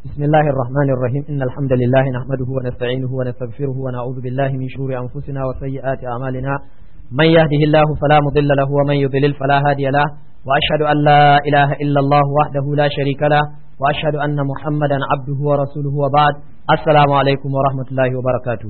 بسم الله الرحمن الرحيم إن الحمد لله نحمده ونستعينه ونستغفره ونعوذ بالله من شرور أنفسنا وسيئات أعمالنا من يهده الله فلا مضل له ومن يضلل فلا هادي له وأشهد أن لا إله إلا الله وحده لا شريك له وأشهد أن محمدا عبده ورسوله وبعد السلام عليكم ورحمة الله وبركاته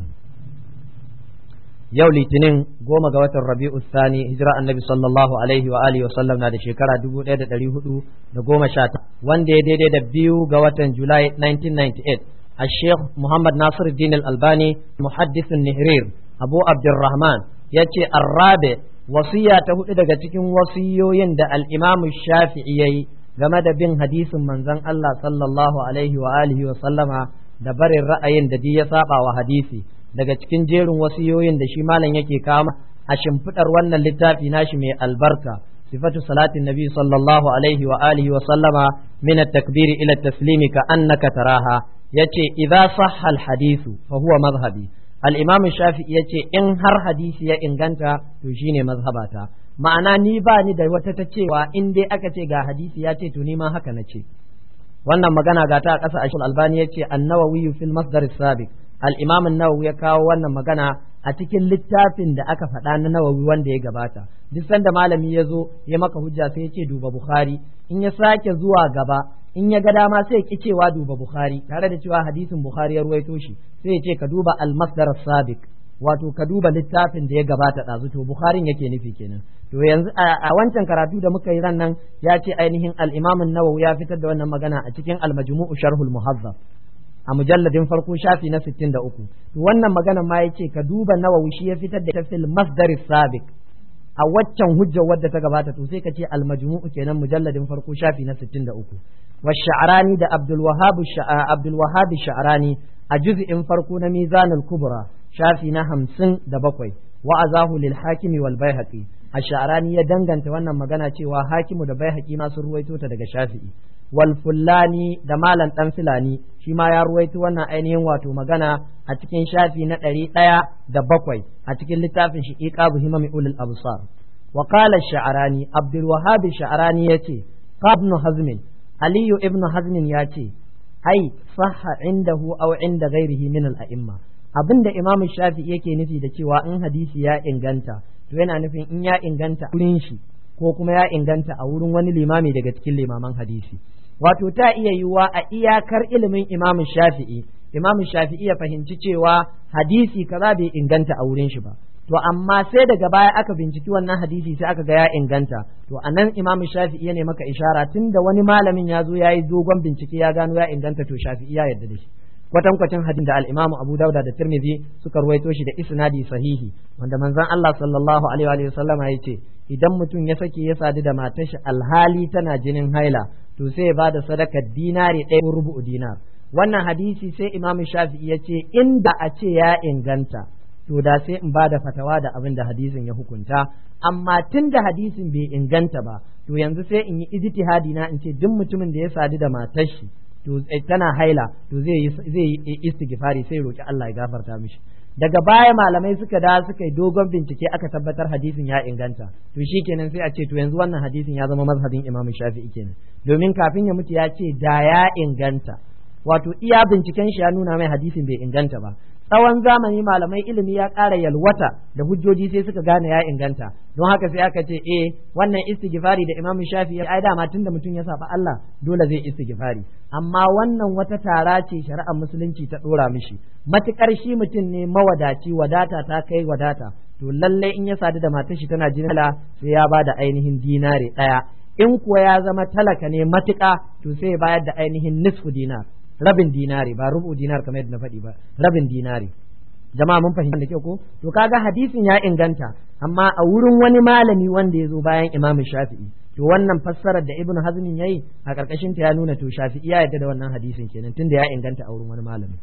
yau litinin goma ga watan rabi'u sani hijira annabi sallallahu alaihi wa alihi wa sallam na da shekara dubu ɗaya da ɗari hudu da goma sha wanda ya daidai da biyu ga watan julai 1998 a sheikh muhammad nasir din albani muhaddisin nihrir abu abdurrahman ya ce arrabe wasiya ta hudu daga cikin wasiyoyin da al'imamu shafi'i ya yi game da bin hadisin manzon allah sallallahu alaihi wa alihi wa sallama da barin ra'ayin da ya saba wa hadisi daga cikin jerin wasiyoyin da shi malam yake kama a shimfiɗar wannan littafi nashi mai albarka sifatu salatin nabi sallallahu alaihi wa alihi wa sallama min at-takbiri ila at-taslimi ka annaka taraha yace idza sahha al-hadithu fa huwa madhhabi al-imam shafi'i yace in har hadisi ya inganta to shine mazhabata ma'ana ni ba ni da wata ta cewa in dai aka ce ga hadisi ya ce to ni ma haka na ce wannan magana ga ta a ƙasa ashul albani yace an-nawawi fil masdar as-sabiq al-imam an-nawawi ya kawo wannan magana a cikin littafin da aka faɗa na nawawi wanda ya gabata duk sanda malami ya zo ya maka hujja sai ya ce duba bukhari in ya sake zuwa gaba in ya ga dama sai ya ki cewa duba bukhari tare da cewa hadisin bukhari ya ruwaito shi sai ya ce ka duba al-masdar as-sabiq wato ka duba littafin da ya gabata ɗazu to bukharin yake nufi kenan to yanzu a wancan karatu da muka yi ran nan ya ce ainihin al-imam an-nawawi ya fitar da wannan magana a cikin al-majmu'u sharhul muhazzab a mujalladin farko shafi na 63 to wannan magana ma yace ka duba nawawi shi ya fitar da tafsil masdar sabiq a waccan hujjar wadda ta gabata to sai ka ce al-majmu'u kenan mujalladin farko shafi na 63 wa sha'rani da abdul wahhab abdul wahhab sha'rani a juz'in farko na mizanul kubra shafi na hamsin da bakwai wa azahu lil hakimi wal baihaqi ash'arani ya danganta wannan magana cewa hakimu da baihaqi ma sun ruwaito ta daga shafi'i wal fullani da malam dan filani shi ma ya ruwaito wannan ainihin wato magana a cikin shafi na ɗari ɗaya da bakwai a cikin littafin shi iqabu himami ulul absar wa qala sha'rani abdul wahhab sha'rani yace ibn hazm aliyu ibn hazm yace ai sahha indahu aw inda ghairihi min al a'imma abin da imamu shafi yake nufi da cewa in hadisi ya inganta to yana nufin in ya inganta wurin shi ko kuma ya inganta a wurin wani limami daga cikin limaman hadisi wato ta iya yiwuwa a iyakar ilimin imamu shafi'i imamu shafi'i ya fahimci cewa hadisi kaza bai inganta a wurin shi ba to amma sai daga baya aka binciki wannan hadisi sai aka ga ya inganta to anan imamu shafi'i ya ne maka ishara tunda wani malamin ya zo ya yi dogon bincike ya gano ya inganta to shafi'i ya yarda da shi kwatankwacin hadin da al-Imam Abu Dawud da Tirmidhi suka ruwaito shi da isnadi sahihi wanda manzon Allah sallallahu alaihi wa sallama yace idan mutum ya sake ya sadu da matar shi alhali tana jinin haila to sai ya bada sadaka dinari ɗaya ko rubu'u dinar wannan hadisi sai Imam Shafi'i yace inda a ce ya inganta to da sai in bada fatawa da abin da hadisin ya hukunta amma tun da hadisin bai inganta ba to yanzu sai in yi ijtihadi na in ce duk mutumin da ya sadu da matar shi to tana haila to zai yi zai yi istighfari sai roki Allah ya gafarta mishi daga baya malamai suka da suka yi dogon bincike aka tabbatar hadisin ya inganta to shikenan sai a ce to yanzu wannan hadisin ya zama mazhabin Imam Shafi'i kenan domin kafin ya mutu ya ce da ya inganta wato iya binciken shi ya nuna mai hadisin bai inganta ba tsawon zamani malamai ilimi ya ƙara yalwata da hujjoji sai suka gane ya inganta don haka sai aka ce eh wannan istighfari da Imam Shafi ya ai dama tunda mutum ya saba Allah dole zai istighfari amma wannan wata tara ce shari'ar musulunci ta dora mishi matukar shi mutum ne mawadaci wadata ta kai wadata to lallai in ya sadu da matar shi tana jinala sai ya bada ainihin dinare daya in kuwa ya zama talaka ne matuƙa to sai ya bayar da ainihin nisfu dinar rabin dinari ba rubu dinar kamar yadda na faɗi ba rabin dinari jama'a mun fahimta da kyau ko to kaga hadisin ya inganta amma a wurin wani malami wanda ya zo bayan imamu shafi'i to wannan fassarar da ibnu hazmin yayi a karkashin ta ya nuna to shafi'i ya yarda da wannan hadisin kenan tunda ya inganta a wurin wani malami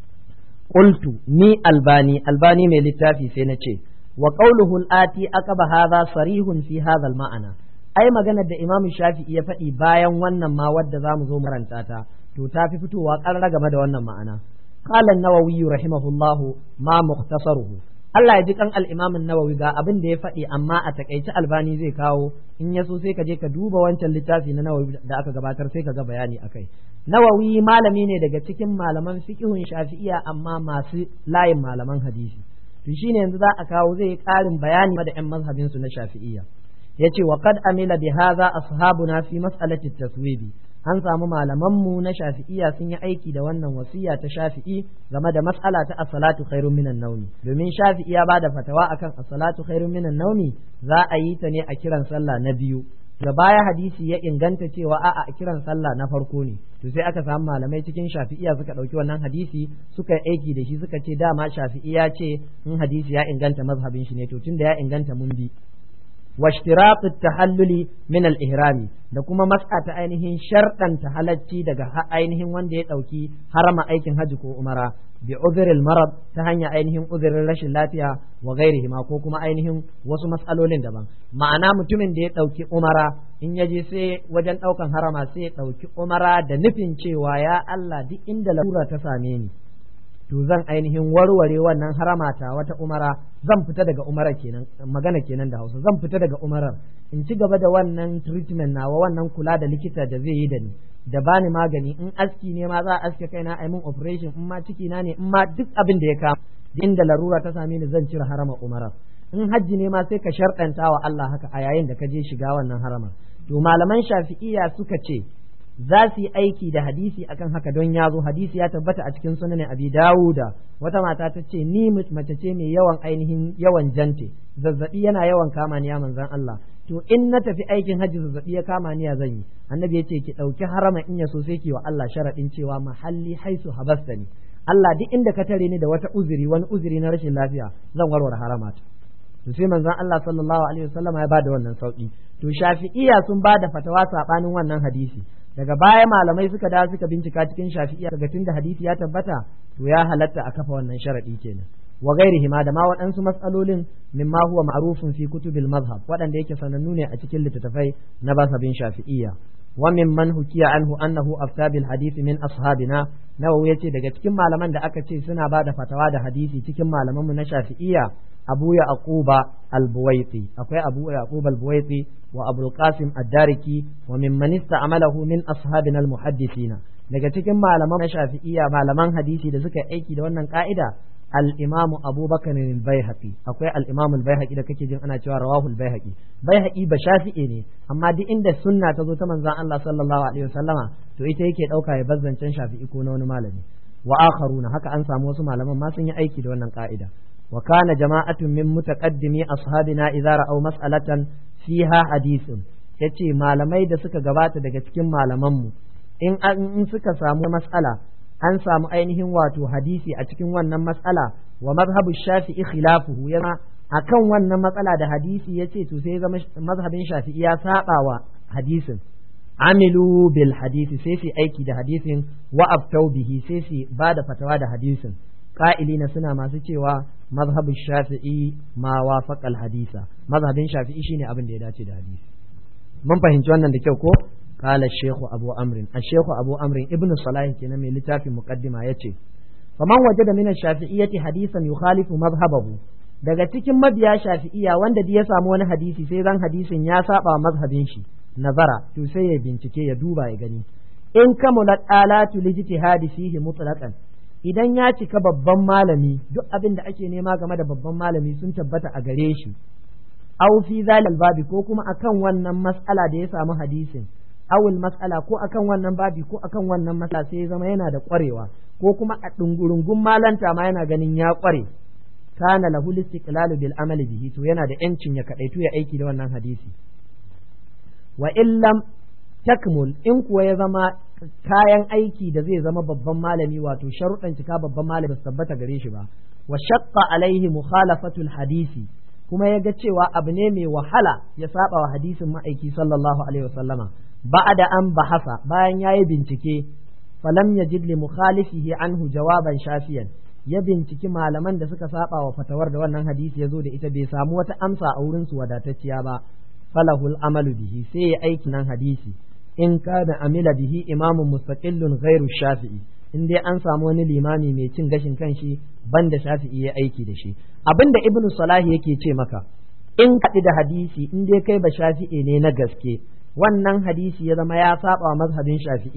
qultu ni albani albani mai littafi sai na ce wa qawluhu al-ati aqaba hadha sarihun fi hadha al-ma'ana ai maganar da imamu shafi'i ya faɗi bayan wannan ma wadda zamu zo maranta ta to ta fi fitowa ƙarra game da wannan ma'ana qala an-nawawi rahimahullahu ma mukhtasaruhu Allah ya ji kan al-Imam an-Nawawi ga abin da ya faɗi amma a takaice Albani zai kawo in ya so sai ka je ka duba wancan littafi na Nawawi da aka gabatar sai ka ga bayani akai nawawi malami ne daga cikin malaman fiqhun shafi'iyya amma masu layin malaman hadisi to shine yanzu za a kawo zai ƙarin bayani da ƴan mazhabin su na shafi'iyya yace wa qad amila bi hadha ashabuna fi mas'alati taswibi an samu malamanmu na shafi'iya sun yi aiki da wannan wasiya ta shafi'i game da mas'ala ta as-salatu khairun minan nawmi domin shafi'i ya bada fatawa akan as-salatu khairun minan nawmi za a yi ta ne a kiran sallah na biyu da baya hadisi ya inganta cewa a'a a kiran sallah na farko ne to sai aka samu malamai cikin shafi'iya suka ɗauki wannan hadisi suka yi aiki da shi suka ce dama shafi'iya ce in hadisi ya inganta mazhabin shi ne to tunda ya inganta mun bi واشتراط التحلل من الإهرام da kuma mas'a ta ainihin sharɗanta halacci daga ainihin wanda ya ɗauki harama aikin hajji ko umara bi uzuril marad ta hanya ainihin uzurin rashin lafiya wa gairihi ma ko kuma ainihin wasu matsalolin daban ma'ana mutumin da ya ɗauki umara in ya je sai wajen ɗaukan harama sai ya ɗauki umara da nufin cewa ya Allah duk inda larura ta same ni to zan ainihin warware wannan haramata wata umara zan fita daga umara kenan magana kenan da Hausa zan fita daga umarar in ci gaba da wannan treatment nawa wannan kula da likita da zai yi da ni da bani magani in aski ne ma za a aske kaina a min operation in ma ciki na ne in ma duk abin da ya kama inda larura ta same ni zan cire harama umarar in hajji ne ma sai ka sharɗanta wa Allah haka a yayin da ka je shiga wannan harama to malaman shafi'iyya suka ce za su yi aiki da hadisi akan haka don ya zo hadisi ya tabbata a cikin sunan abi dawuda wata mata ta ce ni mace ce mai yawan ainihin yawan jante zazzabi yana yawan kama ni ya manzan Allah to in na tafi aikin hajji zazzabi ya kama ni ya zan yi annabi ya ce ki ɗauki harama in ya so sai ki wa Allah sharaɗin cewa mahalli haisu habastani Allah duk inda ka tare ni da wata uzuri wani uzuri na rashin lafiya zan warware haramata to sai manzon Allah sallallahu alaihi wasallam ya bada wannan sauki to shafi'iya sun bada fatawa sabanin wannan hadisi daga baya malamai suka da suka bincika cikin shafi'iya daga tunda hadisi ya tabbata to ya halatta a kafa wannan sharadi kenan wa gairihi ma da ma waɗansu matsalolin mimma huwa ma'rufun fi kutubil mazhab waɗanda yake sanannu ne a cikin littattafai na basabin shafi'iyya wa mimman hukiya anhu annahu afta bil hadisi min ashabina nawawi yace daga cikin malaman da aka ce suna ba da fatawa da hadisi cikin malamanmu na shafi'iyya abu ya aquba al-buwaiti akwai abu ya aquba al-buwaiti wa abul qasim ad-dariki wa mimman ista'malahu min ashabina al-muhaddisina daga cikin malaman na shafi'iyya malaman hadisi da suka aiki da wannan ka'ida al-imam abubakar al-baihaqi akwai al-imam al-baihaqi da kake jin ana cewa rawahu al-baihaqi baihaqi ba shafi'i ne amma duk inda sunna ta zo ta manzon Allah sallallahu alaihi wasallama to ita yake dauka ya bazzancen shafi'i ko na wani malami wa akharuna haka an samu wasu malaman ma sun yi aiki da wannan ka'ida wa kana jama'atun min mutaqaddimi ashabina idza ra'aw mas'alatan fiha hadithun yace malamai da suka gabata daga cikin malamanmu in in suka samu mas'ala an samu ainihin wato hadisi a cikin wannan mas'ala wa mazhabu shafi'i khilafuhu yana akan wannan matsala da hadisi yace to sai zama mazhabin shafi'i ya saba wa hadisin amilu bil hadisi sai su aiki da hadisin wa aftau bihi sai su ba da fatawa da hadisin qa'ilina suna masu cewa mazhabu shafi'i ma wafaqal hadisa mazhabin shafi'i shine abin da ya dace da hadisi mun fahimci wannan da kyau ko قال الشيخ أبو أمر الشيخ أبو أمر ابن صلاح كنا من لتاف مقدمة يتي فمن وجد من الشافعية حديثا يخالف مذهبه daga cikin mabiya shafi'iya wanda ya samu wani hadisi sai zan hadisin ya saba mazhabin shi nazara to sai ya bincike ya duba ya gani in kamulat alatu lijtihadi fihi mutlaqan idan ya cika babban malami duk abin da ake nema game da babban malami sun tabbata a gare shi aw fi zalal babi ko kuma akan wannan mas'ala da ya samu hadisin awul mas'ala ko akan wannan babi ko akan wannan mas'ala sai ya zama yana da kwarewa ko kuma a dungurungun malanta ma yana ganin ya kware kana lahu istiqlalu bil amali bihi to yana da yancin ya kadaitu ya aiki da wannan hadisi wa illam takmul in kuwa ya zama kayan aiki da zai zama babban malami wato sharuɗan cika babban malami ba tabbata gare shi ba wa shaqqa alaihi mukhalafatul hadisi kuma ya ga cewa abu ne mai wahala ya saba wa hadisin ma'aiki sallallahu alaihi wasallama ba'da an bahasa bayan yayi bincike falam yajid li mukhalifihi anhu jawaban shafiyan ya binciki malaman da suka saba wa fatawar da wannan hadisi ya zo da ita bai samu wata amsa a wurin su wadatacciya ba falahul amalu bihi sai ya aiki nan hadisi in kana amila bihi imamun mustaqillun ghairu shafi'i in dai an samu wani limami mai cin gashin kanshi banda shafi'i ya aiki da shi abinda ibnu salahi yake ce maka in kaɗi da hadisi in dai kai ba shafi'i ne na gaske wannan hadisi ya zama ya saba mazhabin shafi'iyya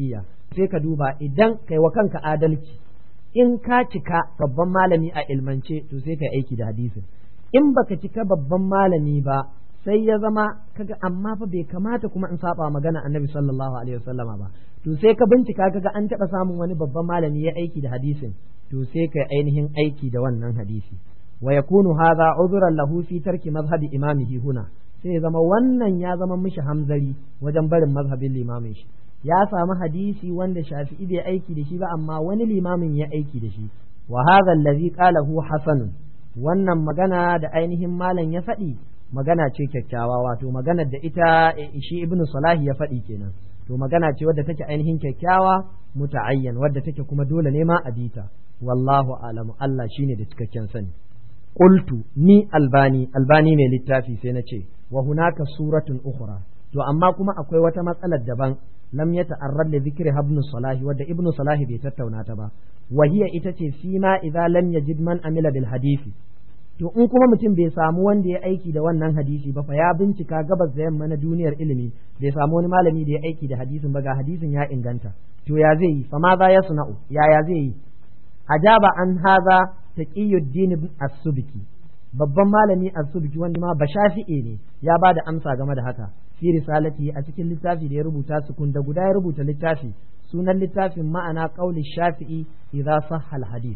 sai ka duba idan kai wa kanka adalci in ka cika babban malami a ilmance to sai kai aiki da hadisin in baka cika babban malami ba sai ya zama kaga amma fa bai kamata kuma in saba magana annabi sallallahu alaihi wasallama ba to sai ka bincika kaga an taɓa samun wani babban malami ya aiki da hadisin to sai kai ainihin aiki da wannan hadisi wa yakunu hadha udhran lahu fi tarki mazhabi imamihi huna sai ya zama wannan ya zama mishi hamzari wajen barin mazhabin limamin shi ya samu hadisi wanda shafi'i bai aiki da shi ba amma wani limamin ya aiki da shi wa hadha allazi qalahu hasanun wannan magana da ainihin malam ya faɗi magana ce kyakkyawa wato maganar da ita shi ibnu salahi ya faɗi kenan to magana ce wadda take ainihin kyakkyawa muta'ayyan wadda take kuma dole ne ma a bita wallahu alamu Allah shine da cikakken sani qultu ni albani albani mai littafi sai na ce wa hunaka suratun ukhra to amma kuma akwai wata matsalar daban lam yata'arrad li dhikri ibn salahi wadda ibn salahi bai tattauna ta ba wa hiya ita ce fi ma idza lam yajid man amila bil hadisi to in kuma mutum bai samu wanda ya aiki da wannan hadisi ba fa ya bincika gabas da yamma na duniyar ilimi bai samu wani malami da ya aiki da hadisin ba ga hadisin ya inganta to ya zai yi fa ma za ya suna'u ya ya zai yi ajaba an haza taqiyuddin as-subki babban malami as-subki wanda ma bashafi'e ne ya ba da amsa game da haka fi risalati a cikin littafi da ya rubuta su kun da guda ya rubuta littafi sunan littafin ma'ana qauli shafi'i idza sahha al-hadith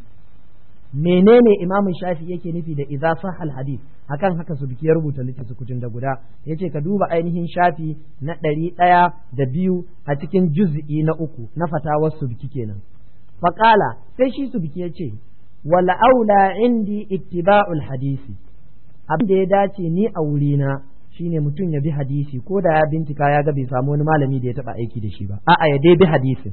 menene imamin shafi yake nufi da idza sahha al-hadith akan haka su biki ya rubuta littafi kutun da guda yace ka duba ainihin shafi na ɗari ɗaya da biyu a cikin juz'i na uku na fatawar su biki kenan faqala sai shi su biki yace wala aula indi ittiba'ul hadisi abin da ya dace ni a wurina shine mutum ya bi hadisi ko da ya bincika ya ga bai samu wani malami da ya taba aiki da shi ba a'a ya dai bi hadisin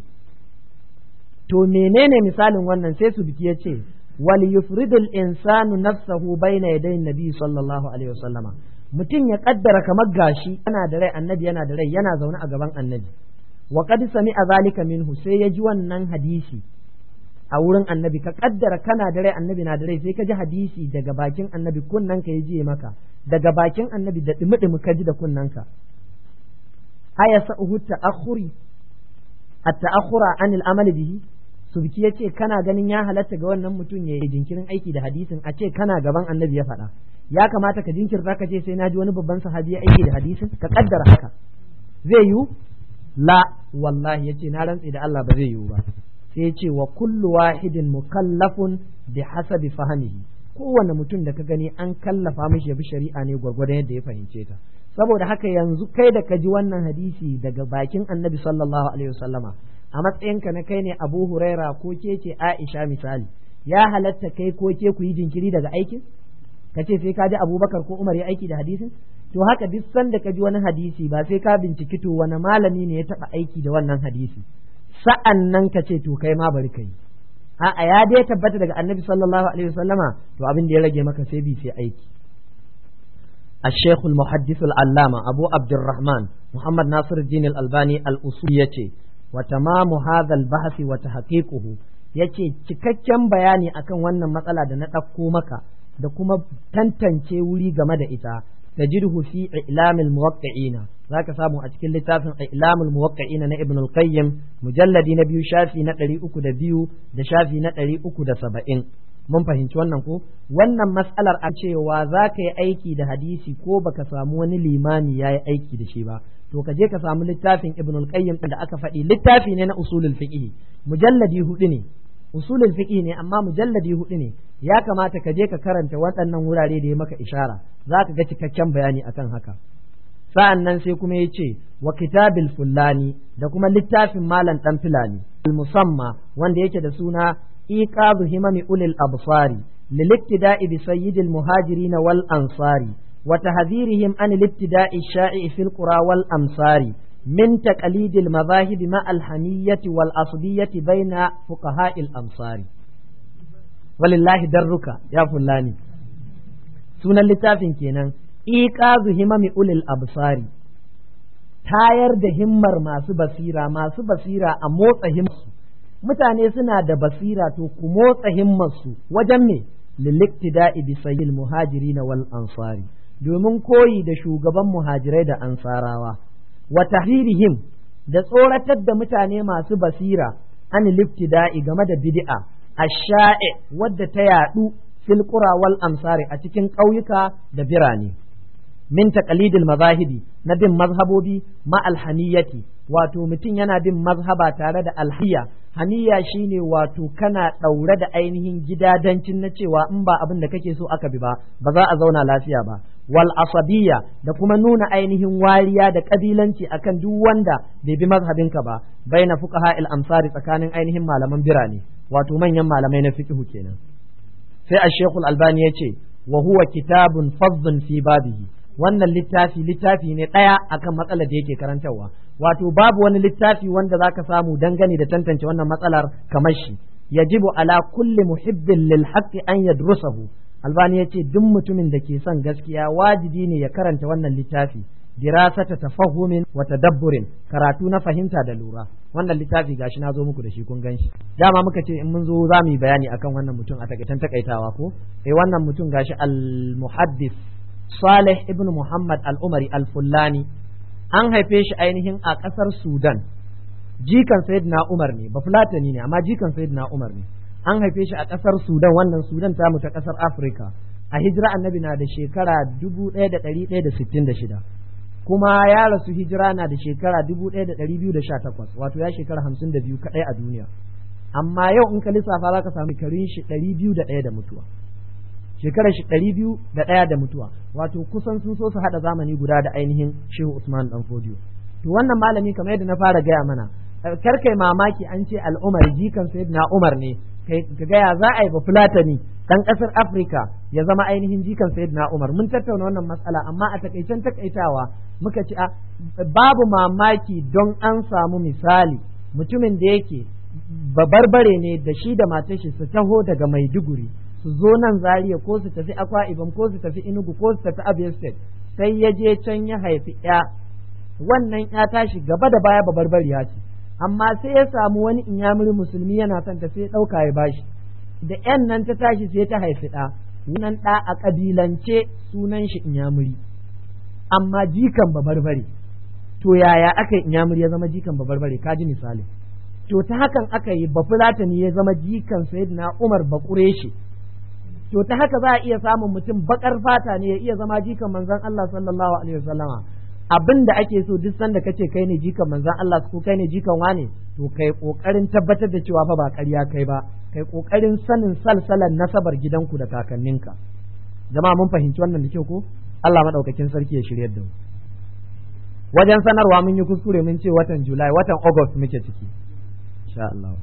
to menene misalin wannan sai su biki yace wal yufridul insanu nafsahu baina yadayin nabi sallallahu alaihi wasallama mutum ya kaddara kamar gashi yana da rai annabi yana da rai yana zaune a gaban annabi wa qad sami'a zalika minhu sai ya ji wannan hadisi a wurin annabi ka kaddara kana da rai annabi na da rai sai ka ji hadisi daga bakin annabi kunnan ka ji maka daga bakin annabi da dumi ka ji da kunnan ka aya sa'uhu ta'akhuri at-ta'akhura anil amali bihi subki ya ce kana ganin ya halatta ga wannan mutum ya yi jinkirin aiki da hadisin a ce kana gaban annabi ya faɗa ya kamata ka jinkirta ka ce sai na ji wani babban sahabi ya aiki da hadisin ka kaddara haka zai yiwu la wallahi yace na rantse da Allah ba zai yiwu ba sai ce wa kullu wahidin mukallafun bi hasabi fahmihi kowane mutum da ka gani an kallafa mishi ya bi shari'a ne gwargwadon yadda ya fahimce ta saboda haka yanzu kai da ka ji wannan hadisi daga bakin annabi sallallahu alaihi wasallama a matsayinka na kai ne abu huraira ko ke ce aisha misali ya halatta kai ko ke ku yi jinkiri daga aikin ka ce sai ka ji abubakar ko umar ya aiki da hadisin to haka duk sanda ka ji wani hadisi ba sai ka binciki to wani malami ne ya taba aiki da wannan hadisi sa'an nan ka ce to kai ma bari ka yi a'a ya dai tabbata daga annabi sallallahu alaihi wasallama to abin da ya rage maka sai bi sai aiki الشيخ المحدث العلامة أبو عبد الرحمن محمد ناصر الدين الألباني الأصولي وتمام هذا البحث وتحقيقه yace cikakken bayani akan wannan matsala da na ɗauko maka da kuma tantance wuri game da ita tajidhu fi ilamil muwaqqi'ina zaka samu a cikin littafin ilamul muwaqqi'ina na ibn al-qayyim mujalladi na biyu shafi na ɗari uku da biyu da shafi na ɗari uku da saba'in mun fahimci wannan ko wannan mas'alar a cewa za ka yi aiki da hadisi ko baka samu wani limami ya yi aiki da shi ba to ka je ka samu littafin ibn al-qayyim da aka faɗi littafi ne na usulul fiqh mujalladi hudu ne usulul fiqh ne amma mujalladi hudu ne ya kamata ka je ka karanta waɗannan wurare da ya maka ishara za ka ga cikakken bayani akan haka sa'an nan sai kuma ya ce wa kitabil fullani da kuma littafin malam ɗan filani musamma wanda yake da suna iqazu himami ulil absari lilibtida'i bi sayyidil muhajirin wal ansari wa tahdhirihim an al-ibtida'i sha'i fil qura wal amsari من تقليد المذاهب مع الحمية والأصلية بين فقهاء الأمصار ولله درك يا فلاني سنة littafin kenan iqazu himami ulil absari tayar da himmar masu basira masu basira a motsa himmarsu mutane suna da basira to ku motsa himmarsu wajen me liliktida'i bi sayyil muhajirin wal ansari domin koyi da shugaban muhajirai da ansarawa wa tahrihim da tsoratar da mutane masu basira an liftida'i game da bid'a ash-sha'i wadda ta yadu fil qura wal amsari a cikin ƙauyuka da birane min taqalidil mazahibi na bin mazhabobi ma alhaniyati wato mutum yana bin mazhaba tare da alhiya haniya shine wato kana ɗaure da ainihin gidadancin na cewa in ba abin da kake so aka bi ba ba za a zauna lafiya ba wal asabiyya da kuma nuna ainihin wariya da kabilanci akan duk wanda bai bi mazhabinka ba baina fuqaha al amsari tsakanin ainihin malaman birane wato manyan malamai na fiqh kenan sai ash-shaykh al-albani yace wa huwa kitabun faddun fi babihi wannan littafi littafi ne ɗaya akan matsalar da yake karantarwa wato babu wani littafi wanda zaka samu dangane da tantance wannan matsalar kamar shi yajibu ala kulli muhibbin lil haqqi an yadrusahu albani yace duk mutumin da ke son gaskiya wajibi ne ya karanta wannan littafi dirasata tafahumin wa tadabburin karatu na fahimta da lura wannan littafi gashi na zo muku da shi kun ganshi dama muka ce in mun zo za mu yi bayani akan wannan mutum a takaitan takaitawa ko eh wannan mutum gashi al muhaddis Salih ibn Muhammad al-Umari al-Fullani an haife shi ainihin a ƙasar Sudan jikan Sayyidina Umar ne ba Fulatani ne amma jikan Sayyidina Umar ne an haife shi a ƙasar Sudan wannan Sudan ta ta ƙasar Afirka a hijira annabi na da shekara 1166 kuma ya rasu hijira na da shekara 1218 wato ya shekara 52 kaɗai a duniya amma yau in ka lissafa za ka samu karin shi 201 da mutuwa shekarar shi ɗari biyu da ɗaya da mutuwa wato kusan sun so su haɗa zamani guda da ainihin shehu usman dan fodiyo to wannan malami kamar yadda na fara gaya mana kar kai mamaki an ce al'umar jikan sayyidina umar ne ka gaya za a yi ba fulatani dan ƙasar afirka ya zama ainihin jikan sayyidina umar mun tattauna wannan matsala amma a takaicen takaitawa muka ci a babu mamaki don an samu misali mutumin da yake babarbare ne da shi da matar shi su taho daga maiduguri su zo nan Zaria ko su tafi Akwa Ibom ko su tafi Enugu ko su tafi Abia State sai ya je can ya haifi ya wannan ya tashi gaba da baya babarbariya ce amma sai ya samu wani inyamuri musulmi yana son ta sai ɗauka ya bashi da yan nan ta tashi sai ta haifi ɗa wannan ɗa a ƙabilance sunan shi inyamuri amma jikan babarbare to yaya aka yi inyamuri ya zama jikan babarbare ka ji misali to ta hakan aka yi bafulatani ya zama jikan sayyidina Umar Bakureshi to ta haka za a iya samun mutum bakar fata ne ya iya zama jikan manzon Allah sallallahu alaihi wasallama abin da ake so duk sanda kace kai ne jikan manzon Allah ko kai ne jikan wane to kai kokarin tabbatar da cewa fa ba ƙarya kai ba kai kokarin sanin salsalan nasabar gidanku da kakanninka jama'a mun fahimci wannan da kyau ko Allah madaukakin sarki ya shiryar da mu wajen sanarwa mun yi kuskure mun ce watan July watan August muke ciki insha Allah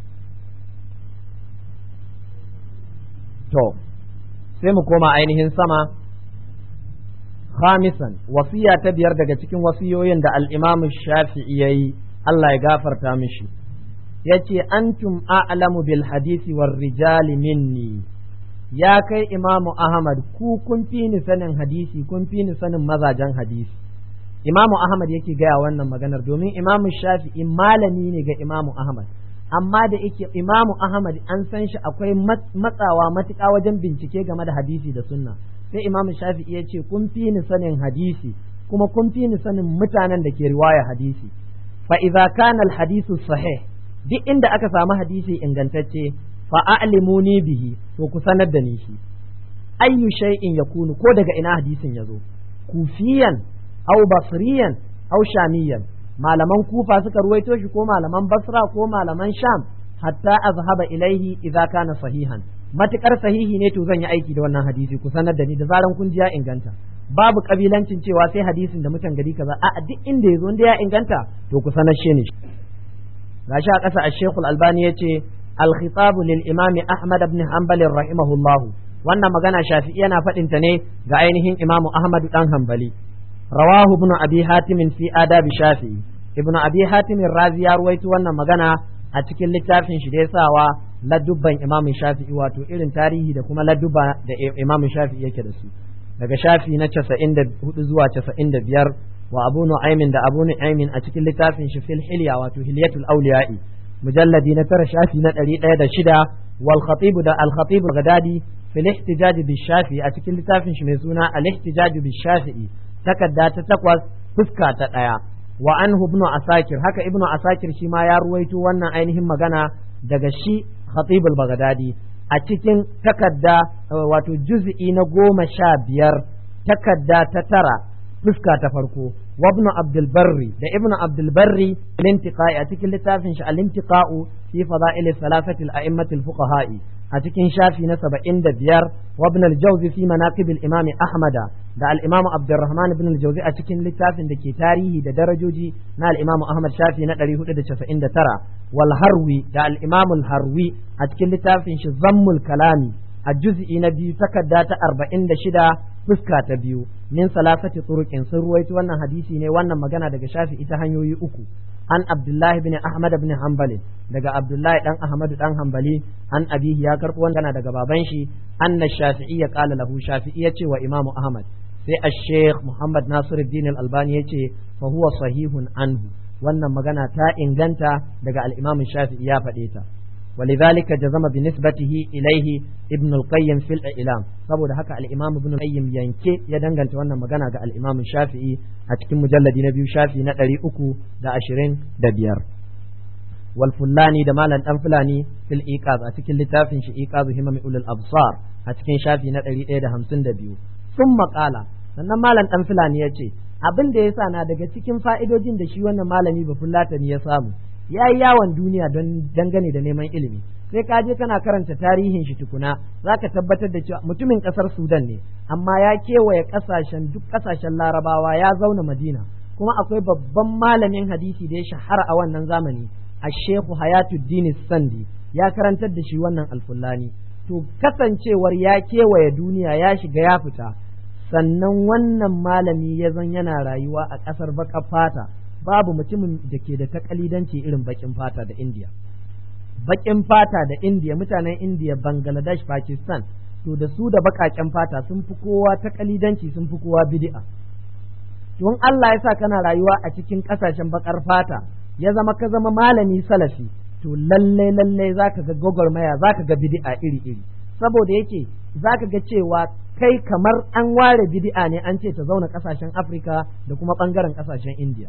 to sai mu koma ainihin sama khamisan wasiya ta biyar daga cikin wasiyoyin da al-Imam Shafi'i yayi Allah ya gafarta mishi yace antum a'lamu bil hadisi war rijali minni ya kai Imamu Ahmad ku kun fi ni sanin hadisi kun fi ni sanin mazajen hadisi Imamu Ahmad yake gaya wannan maganar domin Imamu Shafi'i malami ne ga Imamu Ahmad amma da yake imamu ahmad an san shi akwai matsawa matuƙa wajen bincike game da hadisi da sunna sai imamu shafi'i ya ce kun fi ni sanin hadisi kuma kun fi ni sanin mutanen da ke riwaya hadisi fa idza kana al hadisu sahih duk inda aka samu hadisi ingantacce fa a'limuni bihi to ku sanar da ni shi ayyu shay'in yakunu ko daga ina hadisin yazo kufiyan aw basriyan aw shamiyan malaman kufa suka ruwaito shi ko malaman basra ko malaman sham hatta azhaba ilaihi idza kana sahihan matukar sahihi ne to zan yi aiki da wannan hadisi ku sanar da ni da zaran kun ji ya inganta babu kabilancin cewa sai hadisin da mutan gari kaza a duk inda yazo inda ya inganta to ku sanar shi ne gashi a ƙasa al-Sheikh al-Albani yace al-khitab lil Imam Ahmad ibn Hanbal rahimahullah wannan magana Shafi'i yana faɗin ta ne ga ainihin Imam Ahmad dan Hanbali رواه ابن أبي حاتم في آداب الشافعي ابن أبي حاتم الرازي ya ruwaito wannan magana a cikin littafin shi da ya sawa ladubban Imam Shafi'i wato irin tarihi da kuma ladubba da Imam Shafi'i yake da su daga shafi na 94 zuwa 95 wa Abu Nu'aymin da Abu Nu'aymin a cikin littafin shi fil hilya wato hilyatul awliya'i mujalladi na tara shafi na 106 wal khatib da al khatib al-Ghadadi fil ihtijaj bi Shafi'i a cikin littafin shi mai suna al ihtijaj bi Shafi'i takarda ta takwas fuska ta ɗaya wa anhu ibn asakir haka ibn asakir shi ma ya ruwaito wannan ainihin magana daga shi khatib al-baghdadi a cikin takadda wato juz'i na goma sha biyar takadda ta tara fuska ta farko wa ibn abdul barri da ibn abdul barri al-intiqai a cikin littafin shi al-intiqa'u fi fada'il thalathati al-a'immatil fuqaha'i a cikin shafi na saba'in da biyar wa ibn al-jawzi fi manaqib al-imam ahmada da al-imam abdurrahman ibn al-jawzi a cikin littafin da ke tarihi da darajoji na al-imam ahmad shafi na 499 wal harwi da al-imam al-harwi a cikin littafin shi zammul kalami a juz'i na biyu takarda ta arba'in da shida fuska ta biyu min salasati turuqin sun ruwaito wannan hadisi ne wannan magana daga shafi ita hanyoyi uku an abdullahi bin ahmad bin hanbali daga abdullahi dan ahmad dan hanbali an abihi ya karbo wannan daga baban shi anna shafi'i ya qala lahu shafi'i ya ce wa imamu ahmad sai ash-sheikh muhammad nasiruddin al-albani ya ce fa huwa sahihun anhu wannan magana ta inganta daga al-imam shafi'i ya faɗe ta ولذلك جزم بنسبته إليه ابن القيم في الإعلام saboda haka al-Imam Ibn Qayyim yanke ya danganta wannan magana ga al-Imam Shafi'i a cikin mujalladi na biyu shafi na ɗari uku da ashirin da biyar wal Fullani da Malam Dan Fulani fil Iqaz a cikin littafin shi Iqaz Himam Ulul Absar a cikin shafi na ɗari ɗaya da hamsin da biyu sun maƙala sannan Malam Dan Fulani ya ce abin da ya sa na daga cikin fa'idojin da shi wannan malami ba Fullatani ya samu ya yi yawon duniya don dangane da neman ilimi sai ka je kana karanta tarihin shi tukuna za ka tabbatar da cewa mutumin kasar sudan ne amma ya kewaye kasashen duk kasashen larabawa ya zauna madina kuma akwai babban malamin hadisi da ya shahara a wannan zamani a shehu hayatuddin sandi ya karantar da shi wannan alfullani to kasancewar ya kewaye duniya ya shiga ya fita sannan wannan malami ya zan yana rayuwa a ƙasar baƙar fata babu mutumin da ke da takalidanci irin bakin fata da indiya bakin fata da indiya mutanen indiya bangladesh pakistan to da su da bakaken fata sun fi kowa takalidanci sun fi kowa bid'a don Allah ya sa kana rayuwa a cikin kasashen bakar fata ya zama ka zama malami salafi to lalle lalle zaka ga gwagwarmaya zaka ga bid'a iri iri saboda yake zaka ga cewa kai kamar an ware bid'a ne an ce ta zauna kasashen Afirka da kuma bangaren kasashen Indiya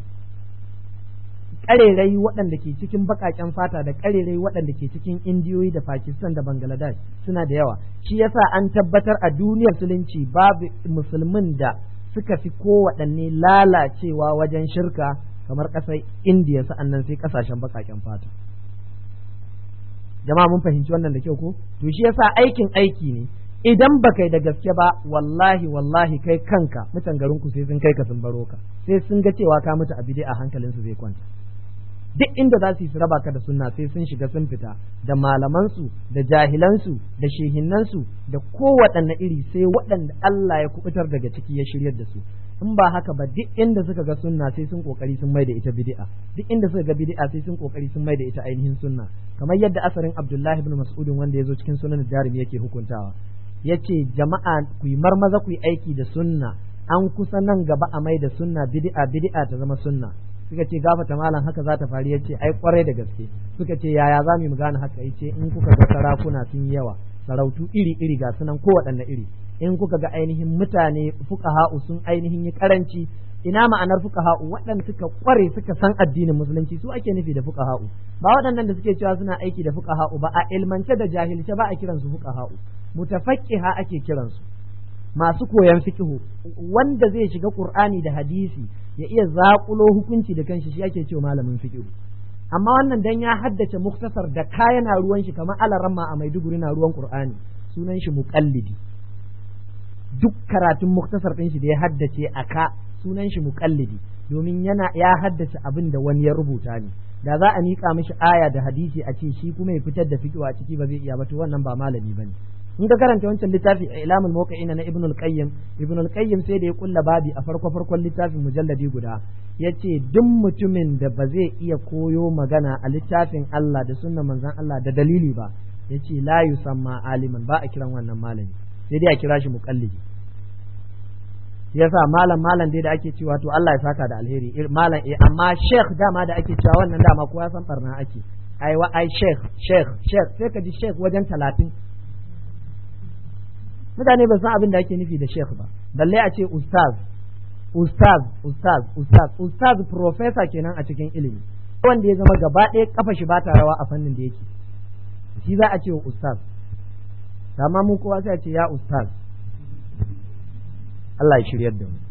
karerai waɗanda ke cikin baƙaƙen fata da karerai waɗanda ke cikin indiyoyi da pakistan da bangladesh suna da yawa shi yasa an tabbatar a duniyar musulunci babu musulmin da suka fi kowaɗanne lalacewa wajen shirka kamar ƙasar indiya sa'annan sai ƙasashen baƙaƙen fata jama'a mun fahimci wannan da kyau ko to shi yasa aikin aiki ne idan ba kai da gaske ba wallahi wallahi kai kanka mutan garin ku sai sun kai ka sun baro ka sai sun ga cewa ka mutu a bid'a hankalinsu zai kwanta duk inda za su yi su raba ka da sunna sai sun shiga sun fita da malamansu da jahilansu da shehinnansu da kowaɗanne iri sai waɗanda Allah ya kubutar daga ciki ya shiryar da su in ba haka ba duk inda suka ga sunna sai sun kokari sun mai da ita bid'a duk inda suka ga bid'a sai sun kokari sun mai da ita ainihin sunna kamar yadda asarin Abdullahi ibn Mas'ud wanda ya zo cikin sunan Darimi yake hukuntawa yace jama'a ku yi marmaza ku yi aiki da sunna an kusa nan gaba a mai da sunna bid'a bid'a ta zama sunna suka ce gafata malam haka za ta faru yace ai kwarai da gaske suka ce yaya za mu gane haka yace in kuka ga sarakuna sun yi yawa sarautu iri iri ga sunan kowaɗanne iri in kuka ga ainihin mutane fuqaha'u sun ainihin yi karanci ina ma'anar fuqaha'u waɗanda suka kware suka san addinin musulunci su ake nufi da fuqaha'u ba waɗannan da suke cewa suna aiki da fuqaha'u ba a ilmance da jahilce ba a kiransu fuqaha'u mutafaqqiha ake kiransu masu koyan fiqhu wanda zai shiga qur'ani da hadisi ya iya zaƙulo hukunci da kanshi shi ake cewa malamin fiqhu amma wannan dan ya haddace muktasar da kaya na ruwan shi kamar alaramma a Maiduguri na ruwan Qur'ani sunan shi muqallidi duk karatun muktasar din shi da ya haddace a ka sunan shi muqallidi domin yana ya haddace abin da wani ya rubuta ne da za a miƙa mishi aya da hadisi a ce shi kuma ya fitar da fiqhu a ciki ba zai iya ba to wannan ba malami bane in ka karanta wancan littafi a ilamul muqaina na ibnul qayyim ibnul qayyim sai da ya kulla babi a farko farkon littafin mujalladi guda yace duk mutumin da ba zai iya koyo magana a littafin Allah da sunnan manzon Allah da dalili ba yace la yusamma aliman ba a kiran wannan malami sai dai a kira shi muqallidi yasa malam malam dai da ake cewa to Allah ya saka da alheri malam eh amma sheikh dama da ake cewa wannan dama kowa san barna ake ai wa ai sheikh sheikh sheikh sai ka ji sheikh wajen talatin mutane ba san abin da ake nufi da sheikh ba balle a ce ustaz ustaz ustaz ustaz ustaz professor kenan a cikin ilimi wanda ya zama gaba ɗaya kafa shi ba ta rawa a fannin da yake shi za a ce wa ustaz amma mu kowa sai a ce ya ustaz Allah ya shiryar da mu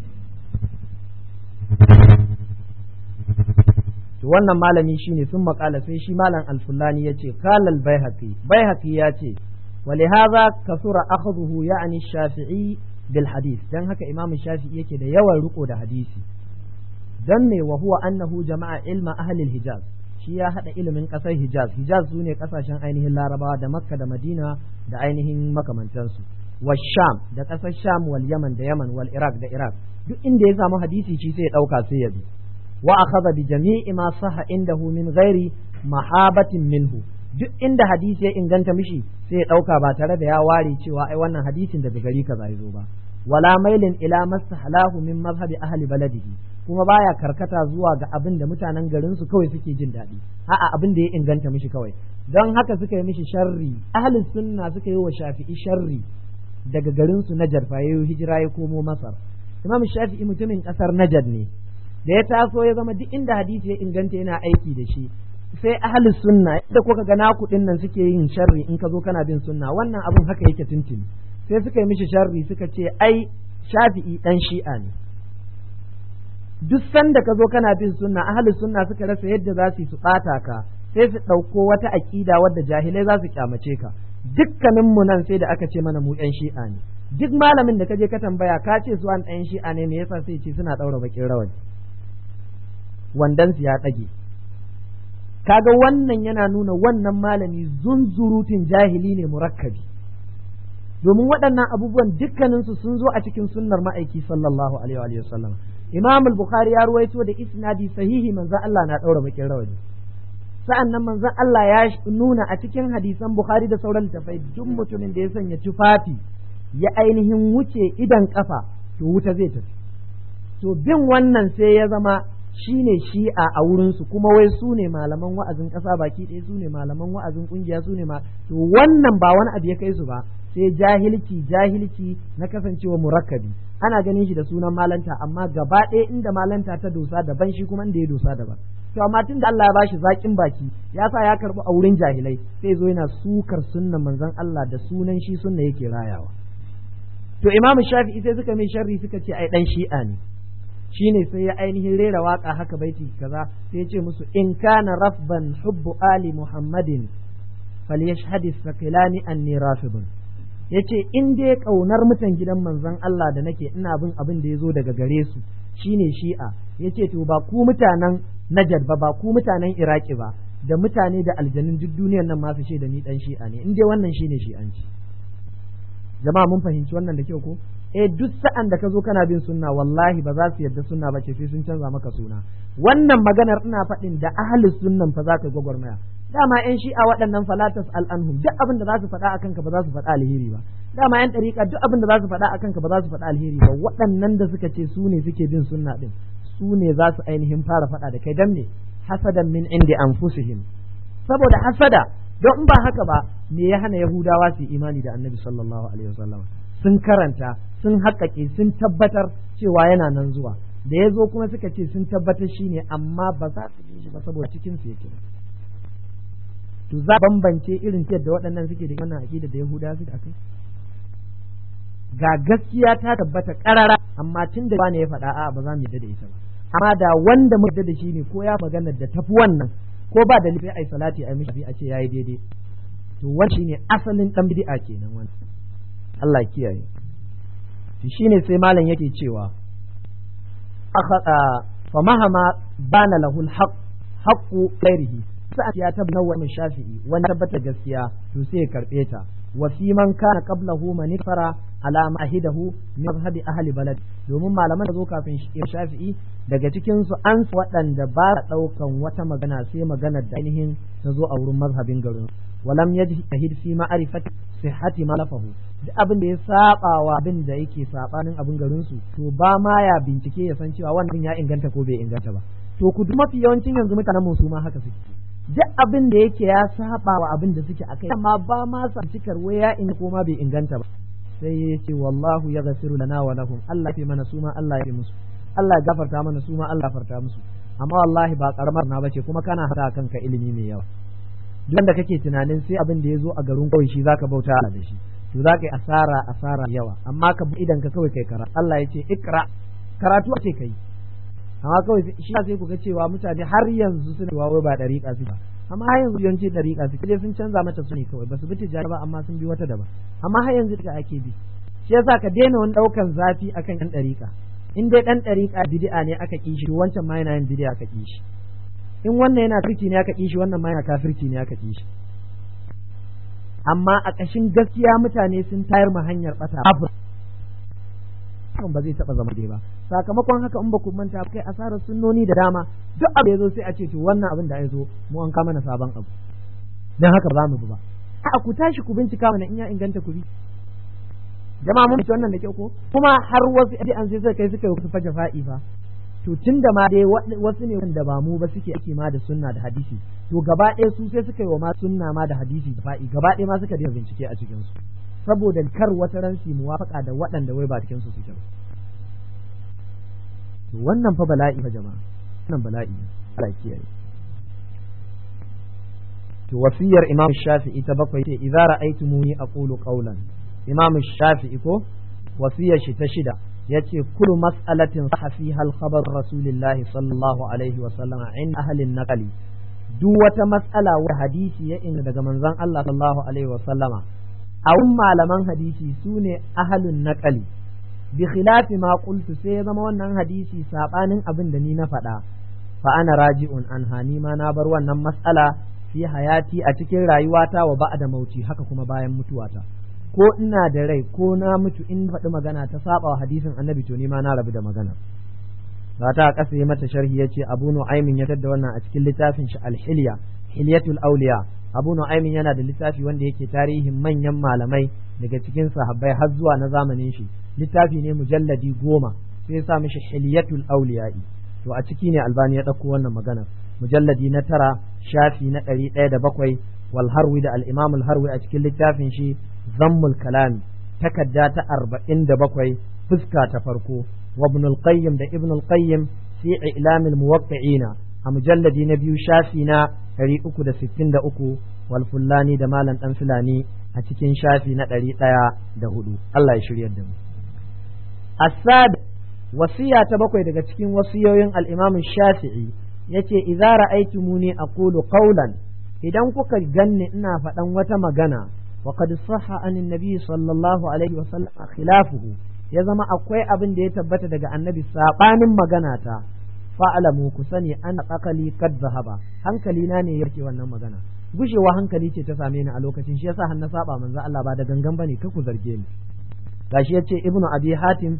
to wannan malami shine sun makala sai shi malam alfulani ya ce kalal baihaqi baihaqi ya ce ولهذا كثر أخذه يعني الشافعي بالحديث دان هكا إمام الشافعي يكي دا يوى رقو دا حديثي دم وهو أنه جمع علم أهل الحجاز شيا هذا علم من قصر حجاز حجاز سوني قصر شان أينه اللاربا دا مكة دا مدينة دا أينه مكة من تنسو والشام دا قصر الشام واليمن دا يمن والعراق دا عراق duk inda ya samu hadisi shi sai ya ɗauka sai ya bi wa akhadha bi jami'i ma sahha indahu min ghairi mahabatin minhu duk inda hadisi ya inganta mishi sai ya ɗauka ba tare da ya ware cewa ai wannan hadisin daga gari kaza ya zo ba wala mailin ila mastahalahu min mazhabi ahli baladihi kuma baya karkata zuwa ga abin da mutanen garin su kawai suke jin daɗi a'a abin da ya inganta mishi kawai don haka suka yi mishi sharri ahli sunna suka yi wa shafi'i sharri daga garin su Najar fa yayi hijira ya komo Masar Imam Shafi'i mutumin kasar Najar ne da ya taso ya zama duk inda hadisi ya inganta yana aiki da shi sai ahli sunna da kuka ga naku din nan suke yin sharri in ka zo kana bin sunna wannan abun haka yake tuntuni sai suka yi mishi sharri suka ce ai shafi'i dan shi'a ne duk sanda ka zo kana bin sunna ahli sunna suka rasa yadda za su su bata ka sai su ɗauko wata aƙida wadda jahilai za su kyamace ka dukkanin mu nan sai da aka ce mana mu yan shi'a ne duk malamin da ka je ka tambaya ka ce su an ɗan shi'a ne me yasa sai ce suna ɗaura bakin rawani wandansu ya ɗage kaga wannan yana nuna wannan malami zunzurutun jahili ne murakkabi domin waɗannan abubuwan dukkaninsu sun zo a cikin sunnar ma'aiki sallallahu alaihi wa sallam imam al-bukhari ya ruwaito da isnadi sahihi manzon Allah na ɗaura bakin rawani sa'an nan manzon Allah ya nuna a cikin hadisan bukhari da sauran littafai duk mutumin da ya sanya tufafi ya ainihin wuce idan kafa to wuta zai tafi to bin wannan sai ya zama shi ne shi'a a wurinsu kuma wai su ne malaman wa'azin ƙasa baki ɗaya su ne malaman wa'azin ƙungiya su ne ma to wannan ba wani abu ya kai su ba sai jahilci jahilci na kasancewa murakkabi ana ganin shi da sunan malanta amma gaba ɗaya inda malanta ta dosa daban shi kuma inda ya dosa daban to amma tun da Allah ya bashi zaƙin baki ya sa ya karɓi a wurin jahilai sai zo yana sukar sunnan manzon Allah da sunan shi sunna yake rayawa to imamu shafi'i sai suka mai sharri suka ce ai dan shi'a ne shine sai ya ainihin rera waka haka baiti kaza sai ya ce musu in kana rafban hubbu ali muhammadin falyashhad sakilani anni rafidun yace in dai kaunar mutan gidan manzon Allah da nake ina bin abin da yazo daga gare su shine shi'a yace to ba ku mutanen Najd ba ba ku mutanen Iraki ba da mutane da aljanun duk duniyar nan masu ce da ni dan shi'a ne in dai wannan shine shi'anci jama'a mun fahimci wannan da kyau ko eh duk sa'an da ka zo kana bin sunna wallahi ba za su yarda sunna ba ce sai sun canza maka suna wannan maganar ina faɗin da ahli sunnan fa za ka gwagwarmaya dama yan shi'a waɗannan falatas al'anhum duk abin da za su faɗa akan ka ba za su faɗa alheri ba dama yan ɗariƙa duk abin da za su faɗa akan ka ba za su faɗa alheri ba waɗannan da suka ce su ne suke bin sunna din su ne za su ainihin fara faɗa da kai dan ne hasadan min indi anfusihim saboda hasada don in ba haka ba me ya hana yahudawa su yi imani da annabi sallallahu alaihi wasallam sun karanta sun haƙaƙe sun tabbatar cewa yana nan zuwa da ya zo kuma suka ce sun tabbatar shi ne amma ba za su yi shi ba saboda cikin su yake to za bambance irin da waɗannan suke da wannan aƙida da yahudawa suke akai ga gaskiya ta tabbata ƙarara amma tun da ne ya faɗa a ba za mu yarda da ita ba amma da wanda mu yarda da shi ne ko ya magana da tafi wannan ko ba da lifi ai salati ai mishi a ce yayi daidai to wani shine asalin dan bid'a kenan wannan Allah ya kiyaye to shine sai malam yake cewa fa mahama bana lahu alhaq haqqu ghairihi sai ya tabbata wa shafi'i wani tabbata gaskiya to sai ya karbe ta wa fi man kana qablahu man fara ala mahidahu min mazhabi ahli balad domin malaman da zo kafin shafi'i daga cikin su an waɗanda ba ɗaukan wata magana sai maganar da ainihin ta zo a wurin mazhabin garin walam yajtahid fi ma'rifati sihhati malafahu duk abin da ya saba wa abin da yake sabanin abin garin su to ba ma ya bincike ya san cewa wannan ya inganta ko bai inganta ba to ku mafi yawancin yanzu mutanen mu su ma haka suke duk abin da yake ya saba wa abin da suke akai amma ba ma sa cikar waya in ko ma bai inganta ba sai ya ce wallahu ya gafiru lana wa lahum Allah fi mana su ma Allah ya fi musu Allah ya gafarta mana su ma Allah farta musu amma wallahi ba karamar na bace kuma kana hada kanka ilimi mai yawa duk da kake tunanin sai abin da ya zo a garin kawai shi zaka bauta da shi to zaka yi asara asara yawa amma ka bi idan ka kawai kai kara Allah ya ce ikra karatu ce kai amma kawai shi sai ku ga cewa mutane har yanzu suna wai ba dariƙa su ba amma har yanzu yawanci dariƙa su kaje sun canza mata su ne kawai ba su bi tijara ba amma sun bi wata daban amma har yanzu da ake bi shi yasa ka daina wani ɗaukan zafi akan ɗan dariƙa in dai ɗan dariƙa bid'a ne aka ƙi shi wancan ma yana yin bid'a aka ƙi shi in wannan yana kafirci ne aka ƙi shi wannan ma yana kafirci ne aka ƙi shi amma a ƙashin gaskiya mutane sun tayar ma hanyar ɓata hakan ba zai taɓa zama dai ba sakamakon haka in ba ku manta kai asarar sunnoni da dama duk abu ya zo sai a ce to wannan abin da ya zo mu an kama na sabon abu dan haka ba mu bi ba a ku tashi ku bincika mana in ya inganta ku bi jama'a mun wannan da kyau ko kuma har wasu an sai suka kai suka yi wasu faja fa'i fa to tun da ma dai wasu ne wanda ba mu ba suke aiki ma da sunna da hadisi to gaba ɗaya su sai suka yi wa ma sunna ma da hadisi da fa'i gaba ɗaya ma suka daina bincike a cikin su saboda kar wata ran su muwafaka da waɗanda wai ba cikin su suke ba to wannan fa bala'i fa jama'a wannan bala'i Allah kiyaye to wasiyar Imam Shafi'i ta bakwai ce idza ra'aytumuni aqulu qawlan Imam Shafi'i ko wasiyar shi ta shida yace kullu mas'alatin sahha fiha al-khabar rasulillahi sallallahu alaihi wa sallam in ahli an-naqli duk wata mas'ala wa hadisi ya inda daga manzon Allah sallallahu alaihi wa sallama a malaman hadisi sune ahlun naqli bi khilafi ma qultu sai ya zama wannan hadisi sabanin abin da ni na faɗa fa ana raji'un an hani ma na bar wannan mas'ala fi hayati a cikin rayuwata wa ba'da mauti haka kuma bayan mutuwata ko ina da rai ko na mutu in faɗi magana ta saba wa hadisin annabi to ni ma na rabu da magana ba ta kasa mata sharhi yace Abu Nu'aymin ya tadda wannan a cikin littafin shi Al-Hilya Hilyatul Awliya Abu Nu'aymin yana da littafi wanda yake tarihin manyan malamai daga cikin sahabbai har zuwa na zamanin shi littafi ne mujalladi goma sai ya sa mishi Hilyatul Awliya'i to a ciki ne Albani ya ɗauko wannan magana mujalladi na tara shafi na ɗari ɗaya da bakwai wal harwi da al-Imam al-Harwi a cikin littafin shi zammul kalami takadda ta arba'in da bakwai fuska ta farko wa ibn al-qayyim da ibn al-qayyim fi i'lam al-muwaqqi'ina a mujalladi na biyu shafi na 363 wal fullani da malam dan fulani a cikin shafi na 104 Allah ya shiryar da mu asad wasiya ta bakwai daga cikin wasiyoyin al-imam shafi'i yace idza ra'aytumuni aqulu qawlan idan kuka ganni ina faɗan wata magana وقد صح عن النبي صلى الله عليه وسلم خلافه ya zama akwai abin da ya tabbata daga annabi sabanin magana ta fa'alamu ku sani an akali kad zahaba hankali na ne yake wannan magana gushewa hankali ce ta same ni a lokacin shi yasa har na saba manzo Allah ba da gangan bane ka ku zarge ni gashi yace ibnu abi hatim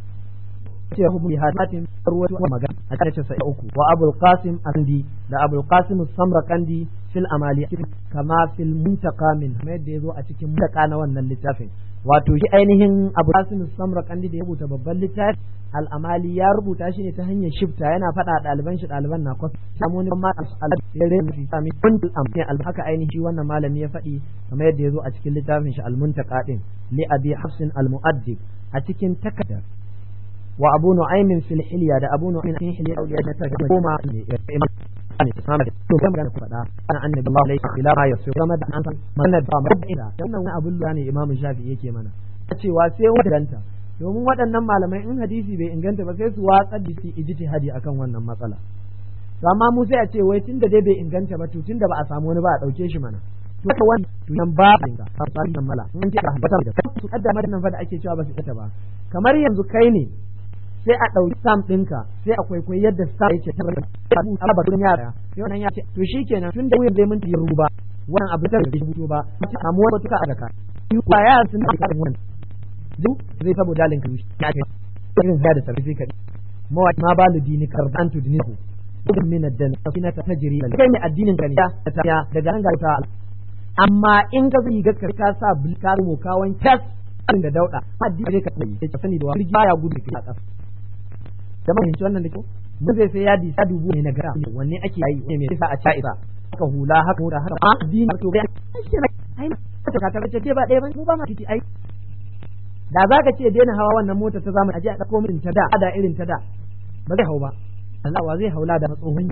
ce ibnu hatim ruwatu magana a cikin sai uku wa abul qasim andi da abul qasim samraqandi fil amali kama fil muntaka min yadda yazo a cikin muntaka na wannan littafin wato shi ainihin abu qasim samraqandi da ya rubuta babban littafi al amali ya rubuta shi ne ta hanyar shifta yana faɗa ɗaliban shi ɗaliban na kwas samu wani ma al ya rena fi sami kuntul amfani al haka ainihi wannan malami ya faɗi kamar yadda yazo a cikin littafin shi al muntaka din li abi hafsin al muaddib a cikin takardar wa abu nu'aymin fil hilya da abu nu'aymin fil hilya da ta goma ne ne ta samu to kan magana faɗa ana annabi Allah alaihi ila ma yasu kuma da an san manna da mabda wannan wani abun lura ne imamu shafi yake mana cewa sai wadanta domin waɗannan malamai in hadisi bai inganta ba sai su watsar da su ijtihadi akan wannan matsala to amma mu sai a ce wai tunda dai bai inganta ba to tunda ba a samu wani ba a dauke shi mana to haka wani to nan ba inga fasalin nan mala in ce ba da su kaddama nan fa da ake cewa ba su ita ba kamar yanzu kai ne sai a ɗauki sam ɗinka sai a kwaikwayi yadda sam yake ta rabu a ba yara sai wannan ya ce to shikenan tun da wuyan zai mun tiyi ruba wannan abu ta da rubuto ba amma wani tuka a daka ba ya sun da karin wannan duk zai sabo dalin ka ya ce irin zai da sarfi ka mawa ma ba dini karban tu dinihu dukkan min addan safina ta tajri kai ne addinin ka ne ta ya daga nan ga ta amma in ka zai ga ka sa bulkar mu kawan tas da dauda addini ka koyi ya sani da wani baya gudu ka kasa da mahimmanci wannan da kyau mun zai sai yadi sa dubu ne na gara wanne ake yi ne mai sa a ca isa haka hula haka hura haka a addini to ga ai ta ka tabbata ce ba ɗaya ba mu ba ma titi ai da za ka ce daina hawa wannan mota ta zamani aje a ɗauko min ta da da irin ta da ba zai hau ba Allah wa zai haula da tsohon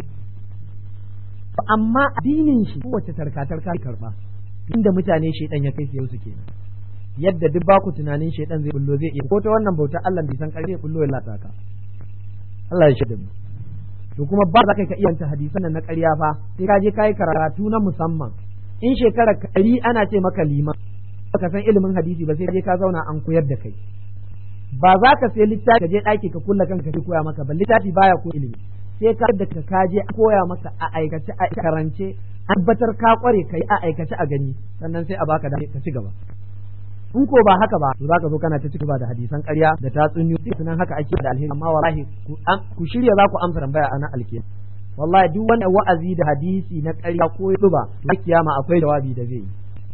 amma addinin shi kowace tarka-tarka karba inda mutane shaidan ya kai su su kenan yadda duk ba ku tunanin shaidan zai bullo zai iya ko ta wannan bautar Allah bai san ƙarfi bullo ya lata ka Allah ya shaida mu to kuma ba za ka iya ta hadisan nan na ƙarya fa sai ka je kai karatu na musamman in shekara ɗari ana ce maka liman baka san ilimin hadisi ba sai ka je ka zauna an koyar da kai ba za ka sai littafi ka je ɗaki ka kulla kanka ka koya maka ba littafi baya ko ilimi sai ka da ka kaje koya maka a aikace a karance tabbatar ka kware kai a aikace a gani sannan sai a baka da ka ci gaba in ko ba haka ba to zaka zo kana ta cigaba da hadisan ƙarya da tatsuniyoyi sunan haka ake da alheri amma wallahi ku shirya za ku amsa tambaya ana alkiyama wallahi duk wanda wa'azi da hadisi na ƙarya ko duba to kiyama akwai jawabi da zai yi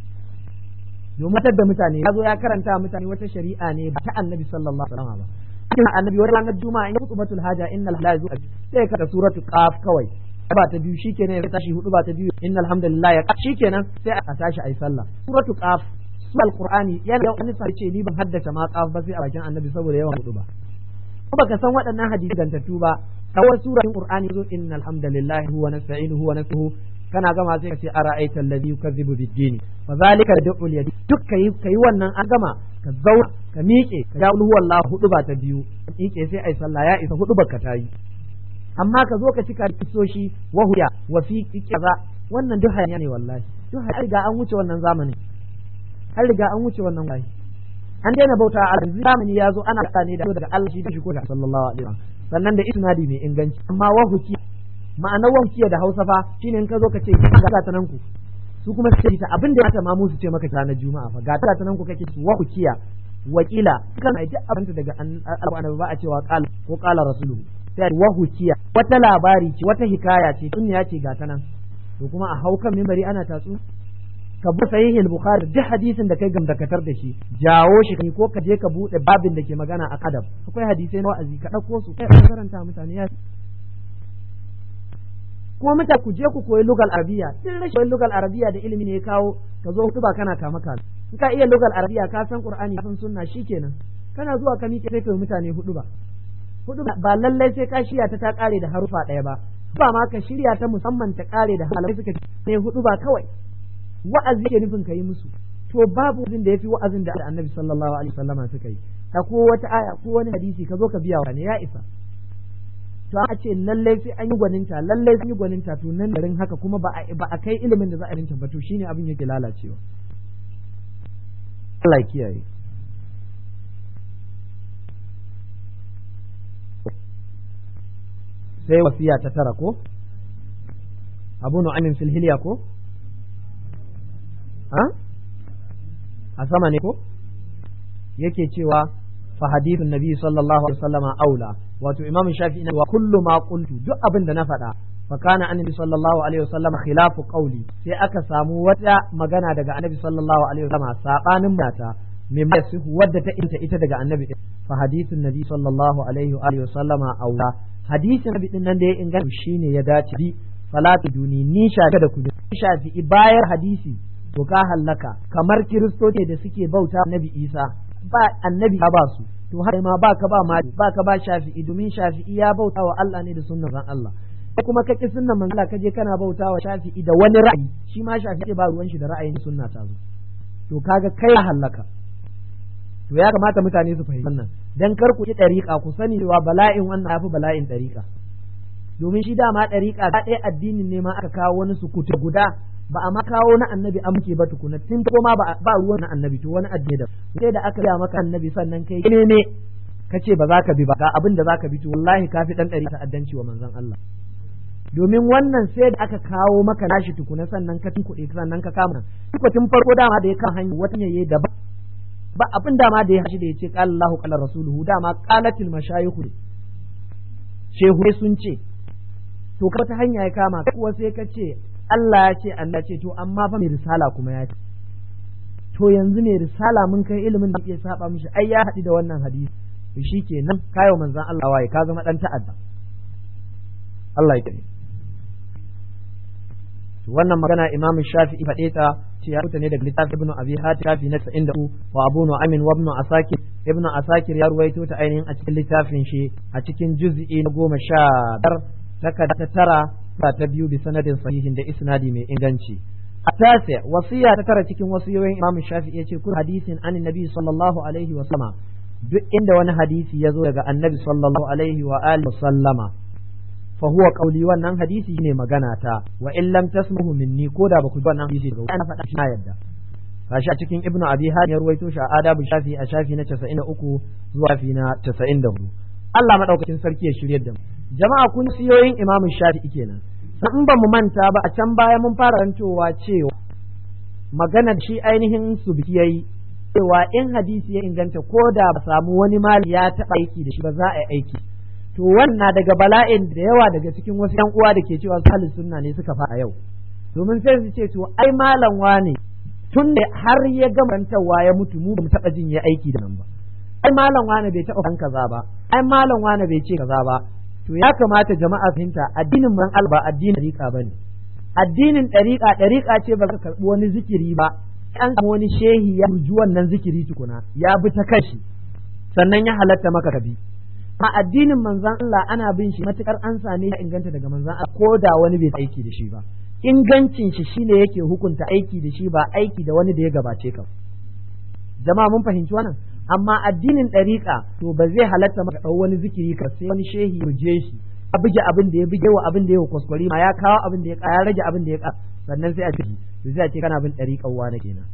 domin da mutane ya zo ya karanta mutane wata shari'a ne ba ta annabi sallallahu alaihi wasallam ba cikin annabi wani ranar juma'a in kutubatul haja innal la yazu sai ka da suratu qaf kawai ba ta biyu shikenan ya tashi hudu ba ta biyu innal hamdalillah ya shikenan sai a tashi ayi sallah suratu qaf su alqur'ani yana wani sai ce ni ban haddace ma qaf ba sai a bakin annabi saboda yawan hudu ba ko baka san waɗannan hadisi gantattu ba kawai suratul qur'ani zo innal hamdalillah huwa nasta'inuhu wa nastuhu kana gama sai ka ce ara'aita alladhi yukazzibu bid-din fa zalika da'ul yadi duk kai kai wannan an gama ka zauna ka miƙe ka ja ulhu wallahu hudu ba ta biyu miƙe sai ai sallah ya isa hudu baka tayi amma ka zo ka cika kisoshi wa huya wa fi kaza wannan duk hanya ne wallahi duk har riga an wuce wannan zamanin har riga an wuce wannan wallahi an daina bauta a yanzu zamani ya zo ana ne da daga Allah shi da shi ko da sallallahu alaihi wasallam sannan da isnadi mai inganci amma wa hukiya ma'anar wankiya da hausa fa shine in ka zo ka ce ga ta nan ku su kuma su ce ta abin da ya ta mamu su ce maka ranar juma'a fa ga ta nan ku kake su wa hukiya wakila kan ai duk abin daga annabi ba a cewa qala ko qala rasuluhu sai wa hukiya wata labari ce wata hikaya ce tun ya ce ga ta nan to kuma a haukan minbari ana tatsu ka bi sahih al-bukhari duk hadisin da kai gamdakatar da shi jawo shi kai ko ka je ka bude babin da ke magana a kadab akwai hadisai na wa'azi ka dauko su kai karanta mutane ya kuma mutane ku je ku koyi lugal arabiya din rashin lugal arabiya da ilimi ne ya kawo ka zo hutuba kana kama ka in ka iya lugal arabiya ka san qur'ani kafin sunna shikenan kana zuwa ka miƙe sai kai mutane hudu ba hudu ba lallai sai ka shirya ta ta kare da harufa ɗaya ba ba ma ka shirya ta musamman ta kare da halamai suka ne hudu ba kawai wa'azi ke nufin ka yi musu to babu wazin da yafi wa'azin da annabi sallallahu alaihi wasallama suka yi ta ko wata aya ko wani hadisi ka zo ka biya wa ne ya isa to a ce lallai sai an yi gwaninta lallai sun yi gwaninta to nan garin haka kuma ba a kai ilimin da za a rinta ba to shine abin yake lalacewa Allah ya kiyaye sai wasiya ta tara ko abu nu'amin fil hilya ko ha a sama ne ko yake cewa fa hadithun nabi sallallahu alaihi wasallama aula wato imamu shafi ina wa kullu ma qultu duk abin da na faɗa fa kana annabi sallallahu alaihi wasallama khilafu qawli sai aka samu wata magana daga annabi sallallahu alaihi wasallama sabanin mata min yasihu wadda ta inta ita daga annabi fa hadithun nabi sallallahu alaihi wa sallama aula hadisin nabi din nan da ya inganta shine ya dace bi salatu duni ni shafi da ku shafi bayar hadisi to ka hallaka kamar kiristoci da suke bauta annabi isa ba annabi ba su to har ma ba ka ba ma ba ka ba shafi'i domin shafi'i ya bauta wa Allah ne da sunnar ran Allah kuma ka ki sunnan manzo ka je kana bauta wa shafi'i da wani ra'ayi shi ma shafi'i ba ruwan shi da ra'ayin sunna ta zo to kaga kai hallaka to ya kamata mutane su fahimci wannan dan kar ku ki dariƙa ku sani cewa bala'in wannan yafi bala'in dariƙa domin shi dama dariƙa ga ɗaya addinin ne ma aka kawo wani sukuta guda ba a makawo na annabi an muke ba tukuna tun ko ma ba ruwan na annabi to wani addini da sai da aka ya maka annabi sannan kai ne ne kace ba za ka bi ba ga abin da za ka bi to wallahi kafi dan ɗari ta'addanci wa manzon Allah domin wannan sai da aka kawo maka nashi tukuna sannan ka tunkuɗe sannan ka kama ko tun farko dama da ya kan hanya wata yayi da ba abin dama da ya hashi da ya ce qala Allahu qala rasuluhu dama qalatil mashayikh shehu sun ce to ka ta hanya ya kama kuwa sai ka ce Allah ya ce Allah ce to amma fa mai risala kuma ya ce to yanzu mai risala mun kai ilimin da iya saba mishi ai ya haɗu da wannan hadisi to shikenan kayo manzon Allah waye ka zama dan ta'adda Allah ya kare wannan magana Imam Shafi'i faɗe ta ce ya rubuta ne daga littafin ibnu abi hatim shafi na 93 wa abu nu'amin wa ibnu asakir ibnu asakir ya ruwaito ta ainihin a cikin littafin shi a cikin juz'i na goma sha biyar takarda ta tara ta biyu bi sanadin sahihin da isnadi mai inganci التاسع وصية ترى cikin wasiyoyin Imam Shafi'i yace kun hadisin an Nabi sallallahu alaihi wa sallama duk inda wani hadisi ya zo daga Annabi sallallahu alaihi wa alihi wa sallama fa huwa qawli wannan hadisi ne magana ta wa in lam tasmuhu minni ko da baku ji wannan hadisi daga ana faɗa shi na yadda gashi a cikin Ibn Abi Hatim ya ruwaito shi a Adabu Shafi a shafi na 93 zuwa fi na 94 Allah madaukakin sarki ya shirye da mu jama'a kun siyoyin Imam Shafi'i kenan in ba mu manta ba a can baya mun fara rantowa cewa magana shi ainihin su yayi cewa in hadisi ya inganta ko da ba samu wani mali ya taɓa aiki da shi ba za a yi aiki to wannan daga bala'in da yawa daga cikin wasu yan uwa da ke cewa salin sunna ne suka fa a yau domin sai su ce to ai malam wane tun da har ya gamantawa ya mutu mu ba mu taɓa jin ya aiki da nan ba ai malam wane bai taɓa kan kaza ba ai malam wane bai ce kaza ba to ya kamata jama'a fahimta addinin man alba addinin ɗariƙa bane addinin ɗariƙa ɗariƙa ce ba ka karɓi wani zikiri ba an samu wani shehi ya ruji wannan zikiri tukuna ya bi ta kashi sannan ya halatta maka kabi a addinin manzan Allah ana bin shi matukar an same ya inganta daga manzan Allah ko da wani bai aiki da shi ba ingancin shi shine yake hukunta aiki da shi ba aiki da wani da ya gabace ka jama'a mun fahimci wannan amma addinin ɗariƙa to ba zai halatta maka ɗau wani zikiri ka sai wani shehi ruje shi a buge abin da ya buge wa abin da ya kwaskwari ma ya kawo abin da ya ya rage abin da ya ka sannan sai a ce to sai a ce kana bin ɗariƙan wani kenan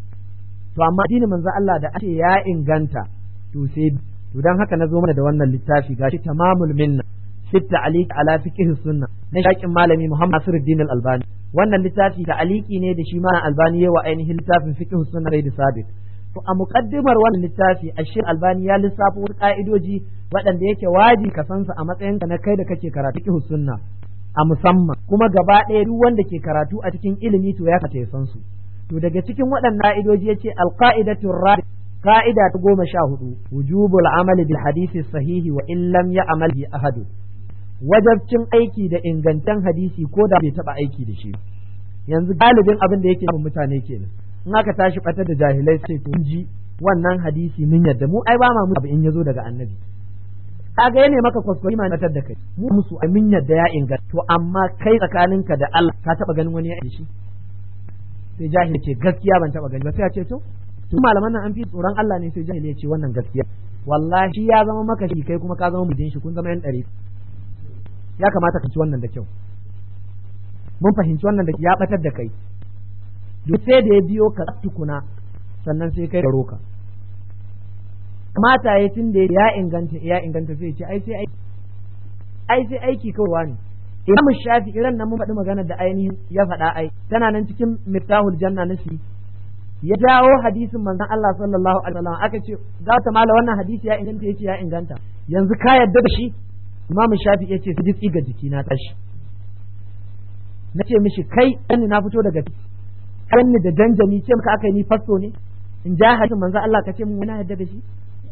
to amma addinin manzo Allah da ake ya inganta to sai to dan haka na zo mana da wannan littafi gashi tamamul minna fit ta'liq ala fiqh sunna na shakin malami Muhammad Nasiruddin Al-Albani wannan littafi ta'liqi ne da shi ma Albani yawa ainihin littafin fiqh sunna da sabit To a muƙaddimar wannan littafi a shi albani ya lissafo wasu ƙa'idoji waɗanda yake waji ka san su a matsayinka na kai da kake karatu fiqh sunna a musamman kuma gaba ɗaya duk wanda ke karatu a cikin ilimi to ya kace san su to daga cikin waɗannan ƙa'idoji yace alqaidatu rabi qa'ida ta goma sha hudu wujubul amali bil hadisi sahihi wa in lam ya'mal bi ahadu wajabcin aiki da ingantan hadisi ko da bai taɓa aiki da shi yanzu galibin abin da yake mutane kenan in aka tashi batar da jahilai sai to ji wannan hadisi mun yadda mu ai ba ma mu in yazo daga annabi kaga yana maka kwaskwari ma batar da kai mu musu ai mun yadda ya inganta to amma kai tsakaninka da Allah ka taba ganin wani ya yi shi sai jahili ce gaskiya ban taba gani ba sai ya ce to to malaman nan an fi tsoron Allah ne sai jahili ya ce wannan gaskiya wallahi ya zama maka shi kai kuma ka zama mujin shi kun zama yan dare ya kamata ka ci wannan da kyau mun fahimci wannan da ya batar da kai duk sai da ya biyo ka tukuna sannan sai kai garo ka kamata ya tun da ya inganta ya inganta sai ce ai sai aiki ai sai aiki kawai ne Imam Shafi iran nan mun faɗi magana da ainihin ya faɗa ai tana nan cikin Miftahul Janna nasi ya jawo hadisin manzon Allah sallallahu alaihi wasallam aka ce ga ta mala wannan hadisi ya inganta yace ya inganta yanzu ka yadda da shi Imam Shafi yace su ji ga jiki na tashi nace mishi kai ni na fito daga ni da janjami ce maka aka yi ni fasto ne in ja hadisin manzo Allah ka ce mun na yadda da shi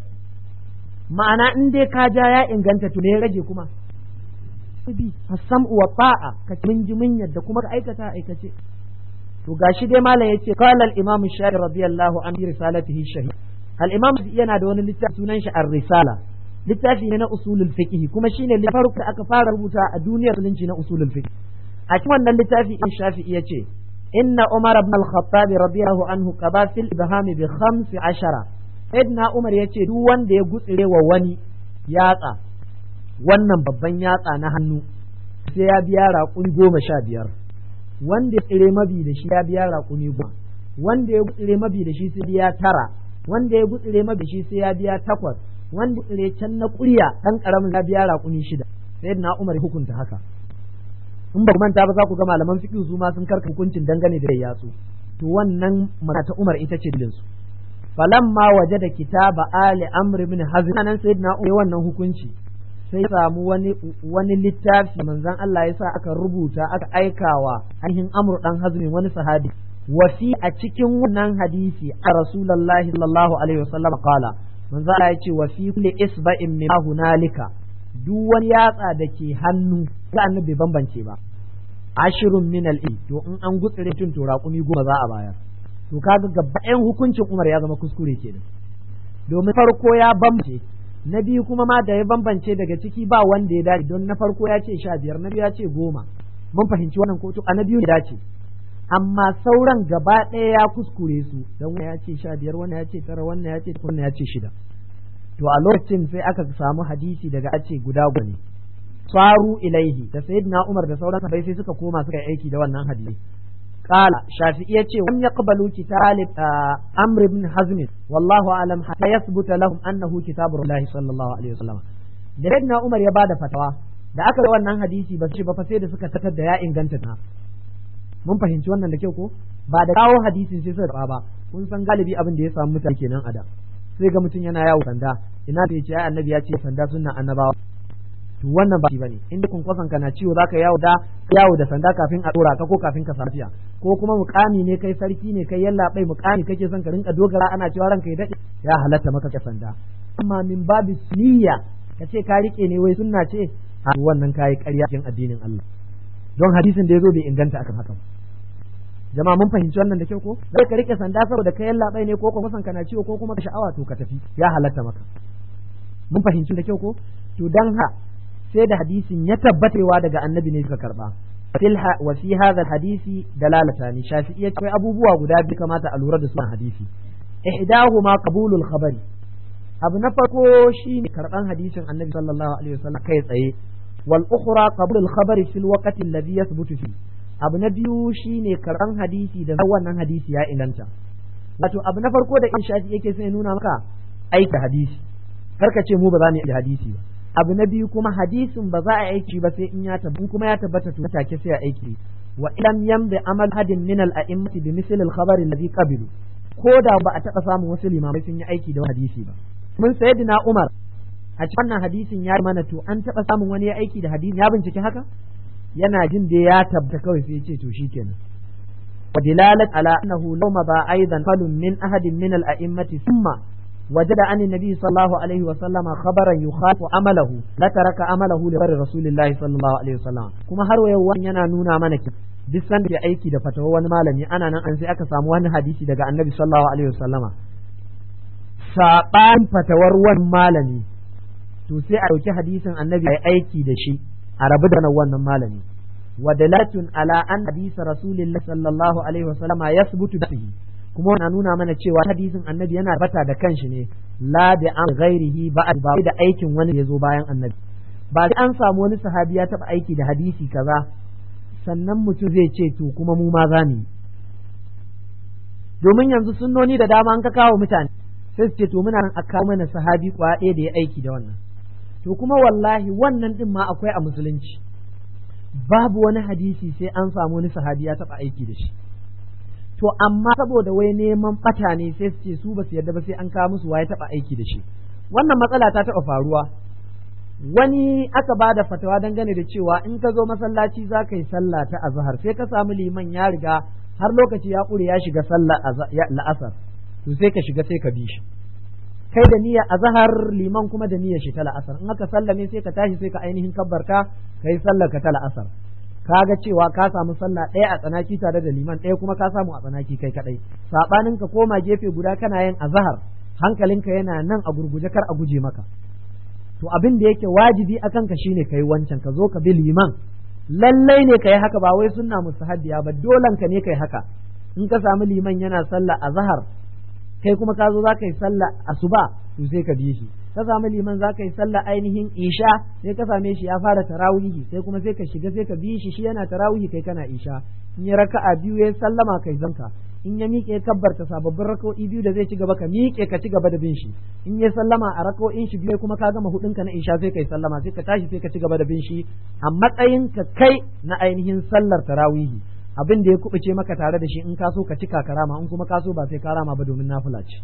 ma'ana in dai ka ja ya inganta to ne ya rage kuma bi asam wa ta'a ka mun ji mun yadda kuma ka aikata aikace to gashi dai malam yace qala al imam shafi radiyallahu anhu risalatihi shahid al imam yana da wani littafi sunan shi ar-risala littafi ne na usulul fiqh kuma shine farko da aka fara rubuta a duniyar musulunci na usulul fiqh a cikin wannan littafi in shafi'i yace إن عمر بن الخطاب رضي الله عنه قضى في الإبهام بخمس عشرة سيدنا عمر يتي دو وان دي يقول وواني ياتا wannan babban yatsa na hannu sai ya biya raƙuni goma sha biyar wanda ya tsire mabi da shi ya biya raƙuni goma wanda ya gutsire mabi da shi sai biya tara wanda ya gutsire mabi da shi sai ya biya takwas wanda ya tsire can na ƙurya ɗan ƙaramin ya biya raƙuni shida sai na umar hukunta haka in ba manta ba za ku ga malaman fiqh su ma sun karka hukuncin dangane da yatsu to wannan magana ta Umar ita ce dilin su falamma wajada kitaba ali amr ibn hazm nan sayyidina Umar wannan hukunci sai samu wani wani littafi manzon Allah ya sa aka rubuta aka aikawa ainihin amr dan hazmi wani sahabi wasi a cikin wannan hadisi a rasulullahi sallallahu alaihi wasallam qala manzon Allah ya ce wa fi kulli isba'in min hunalika duk wani yatsa da ke hannu ga annabi bai bambance ba ashirun min al to in an gutsire tun to raƙumi goma za a bayar to kaga gabaɗayan hukuncin Umar ya zama kuskure kenan domin farko ya bambance na biyu kuma ma da ya bambance daga ciki ba wanda ya dace don na farko ya ce sha biyar na biyu ya ce goma mun fahimci wannan kotu a na biyu ya dace amma sauran gaba ɗaya ya kuskure su don wani ya ce sha biyar wani ya ce tara wannan ya ce wannan ya ce shida to a lokacin sai aka samu hadisi daga ace guda ne faru ilaihi da sayyidina Umar da sauran sahabbai sai suka koma suka yi aiki da wannan hadisi قال شافعي يتي ولم يقبلوا كتاب أمر بن حزم والله أعلم حتى يثبت لهم أنه كتاب الله صلى الله عليه وسلم da Umar ya bada fatawa da aka ga wannan hadisi ba shi ba fa sai da suka tatar da ya inganta ta mun fahimci wannan da kyau ko ba da kawo hadisin sai suka ba kun san galibi abin da ya samu mutane kenan a da sai ga mutum yana yawo sanda ina da yace ai annabi ya ce sanda sunnan annabawa to wannan ba shi bane inda kunkwason ka na ciwo zaka yawo da yawo da sanda kafin a dora ka ko kafin ka safiya ko kuma mukami ne kai sarki ne kai yalla bai mukami kake son ka rinka dogara ana cewa ranka ya dade ya halatta maka ka sanda amma min babu sunniya kace ka rike ne wai sunna ce a wannan kai ƙarya cikin addinin Allah don hadisin da yazo bai inganta akan haka jama'a mun fahimci wannan da kyau ko zai ka rike sanda saboda kai yalla bai ne ko kuma son kana ciwo ko kuma ka sha'awa to ka tafi ya halatta maka mun fahimci da kyau ko to dan ha sai da hadisin ya tabbatewa daga annabi ne suka karba wa fi hadha hadisi dalalatani shafi'i akwai abubuwa guda biyu kamata a lura da su hadisi ihdahuma qabulul khabari abu na farko shine karban hadisin annabi sallallahu alaihi wasallam kai tsaye wal ukhra qabulul khabari fil waqti alladhi yathbutu fi abu na biyu shine karban hadisi da wannan hadisi ya inganta wato abu na farko da in shafi yake sai nuna maka aika hadisi karka ce mu ba za mu yi hadisi ba abu na biyu kuma hadisin ba za a aiki ba sai in ya tabbata kuma ya tabbata to take sai a aiki wa ilam yamdi amal hadin min al a'immati bi misl al khabar alladhi qabilu ko da ba a taba samun wasu limamai sun yi aiki da hadisi ba mun sayyidina Umar a cikin wannan hadisin ya mana to an taba samun wani ya aiki da hadisi ya bincike haka yana jin da ya tabbata kawai sai ya ce to shikenan wa dilalat ala annahu law ma ba aidan falun min ahadin min al a'immati thumma وجد عن النبي صلى الله عليه وسلم خبرا يخالف عمله لا ترك عمله لغير رسول الله صلى الله عليه وسلم kuma har wayo wani yana nuna mana ki duk san da aiki da fatawa wani malami ana nan an sai aka samu wani hadisi daga annabi sallallahu alaihi wasallama saban fatawar wani malami to sai a dauki hadisin annabi ya aiki da shi a rabu da wannan malami wa dalatun ala an hadisa rasulillahi sallallahu alaihi wasallama yasbutu bihi kuma na nuna mana cewa hadisin annabi yana bata da kanshi ne la da an ghairihi ba ba da aikin wani ya zo bayan annabi ba sai an samu wani sahabi ya taba aiki da hadisi kaza sannan mutum zai ce to kuma mu ma za mu domin yanzu sunnoni da dama an ka kawo mutane sai su ce to muna nan a kawo mana sahabi kwaya ɗaya da ya aiki da wannan to kuma wallahi wannan din ma akwai a musulunci babu wani hadisi sai an samu wani sahabi ya taba aiki da shi to amma saboda wai neman bata ne sai su ce su ba su yarda ba sai an kawo musu waye taba aiki da shi wannan matsala ta taba faruwa wani aka ba da fatawa dangane da cewa in ka zo masallaci za ka yi sallah ta azhar sai ka samu liman ya riga har lokaci ya ƙure ya shiga sallah la'asar to sai ka shiga sai ka bi shi kai da niyyar azhar liman kuma da niyyar shi ta la'asar in aka sallame sai ka tashi sai ka ainihin kabbarka kai sallar ka ta la'asar kaga cewa ka samu sallah ɗaya a tsanaki tare da liman ɗaya kuma ka samu a tsanaki kai kadai sabanin ka koma gefe guda kana yin azhar hankalinka yana nan a gurguje kar a guje maka to abin da yake wajibi akan ka shine kai wancan ka zo ka bi liman lallai ne kai haka ba wai sunna mustahabbiya ba dolan ka ne kai haka in ka samu liman yana sallah azhar kai kuma ka zo za ka yi sallah asuba to sai ka bi shi ka samu liman za ka yi sallah ainihin isha sai ka same shi ya fara tarawihi sai kuma sai ka shiga sai ka bi shi shi yana tarawihi kai kana isha in ya raka'a biyu ya sallama kai zanka in ya miƙe kabbarta sababbin raka'o'i biyu da zai ci gaba ka miƙe ka ci gaba da bin shi in ya sallama a raka'o'in shi biyu kuma ka gama hudun ka na isha sai kai sallama sai ka tashi sai ka ci gaba da bin shi a matsayin ka kai na ainihin sallar tarawihi abin da ya kubuce maka tare da shi in ka so ka cika karama in kuma ka so ba sai karama ba domin nafila ce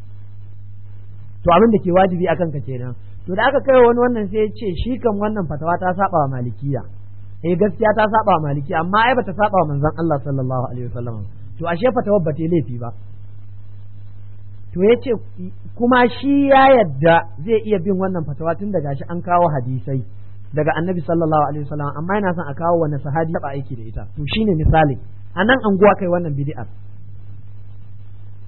to abin da ke wajibi akan ka kenan to da aka kai wani wannan sai ya ce shi kan wannan fatawa ta saba wa malikiya eh gaskiya ta saba wa malikiya amma ai bata saba wa manzon Allah sallallahu alaihi wasallam to ashe fatawar ba ta laifi ba to ya ce kuma shi ya yadda zai iya bin wannan fatawa tun daga shi an kawo hadisai daga annabi sallallahu alaihi wasallam amma yana son a kawo wani sahabi ba aiki da ita to shine misali a nan anguwa kai wannan bid'ar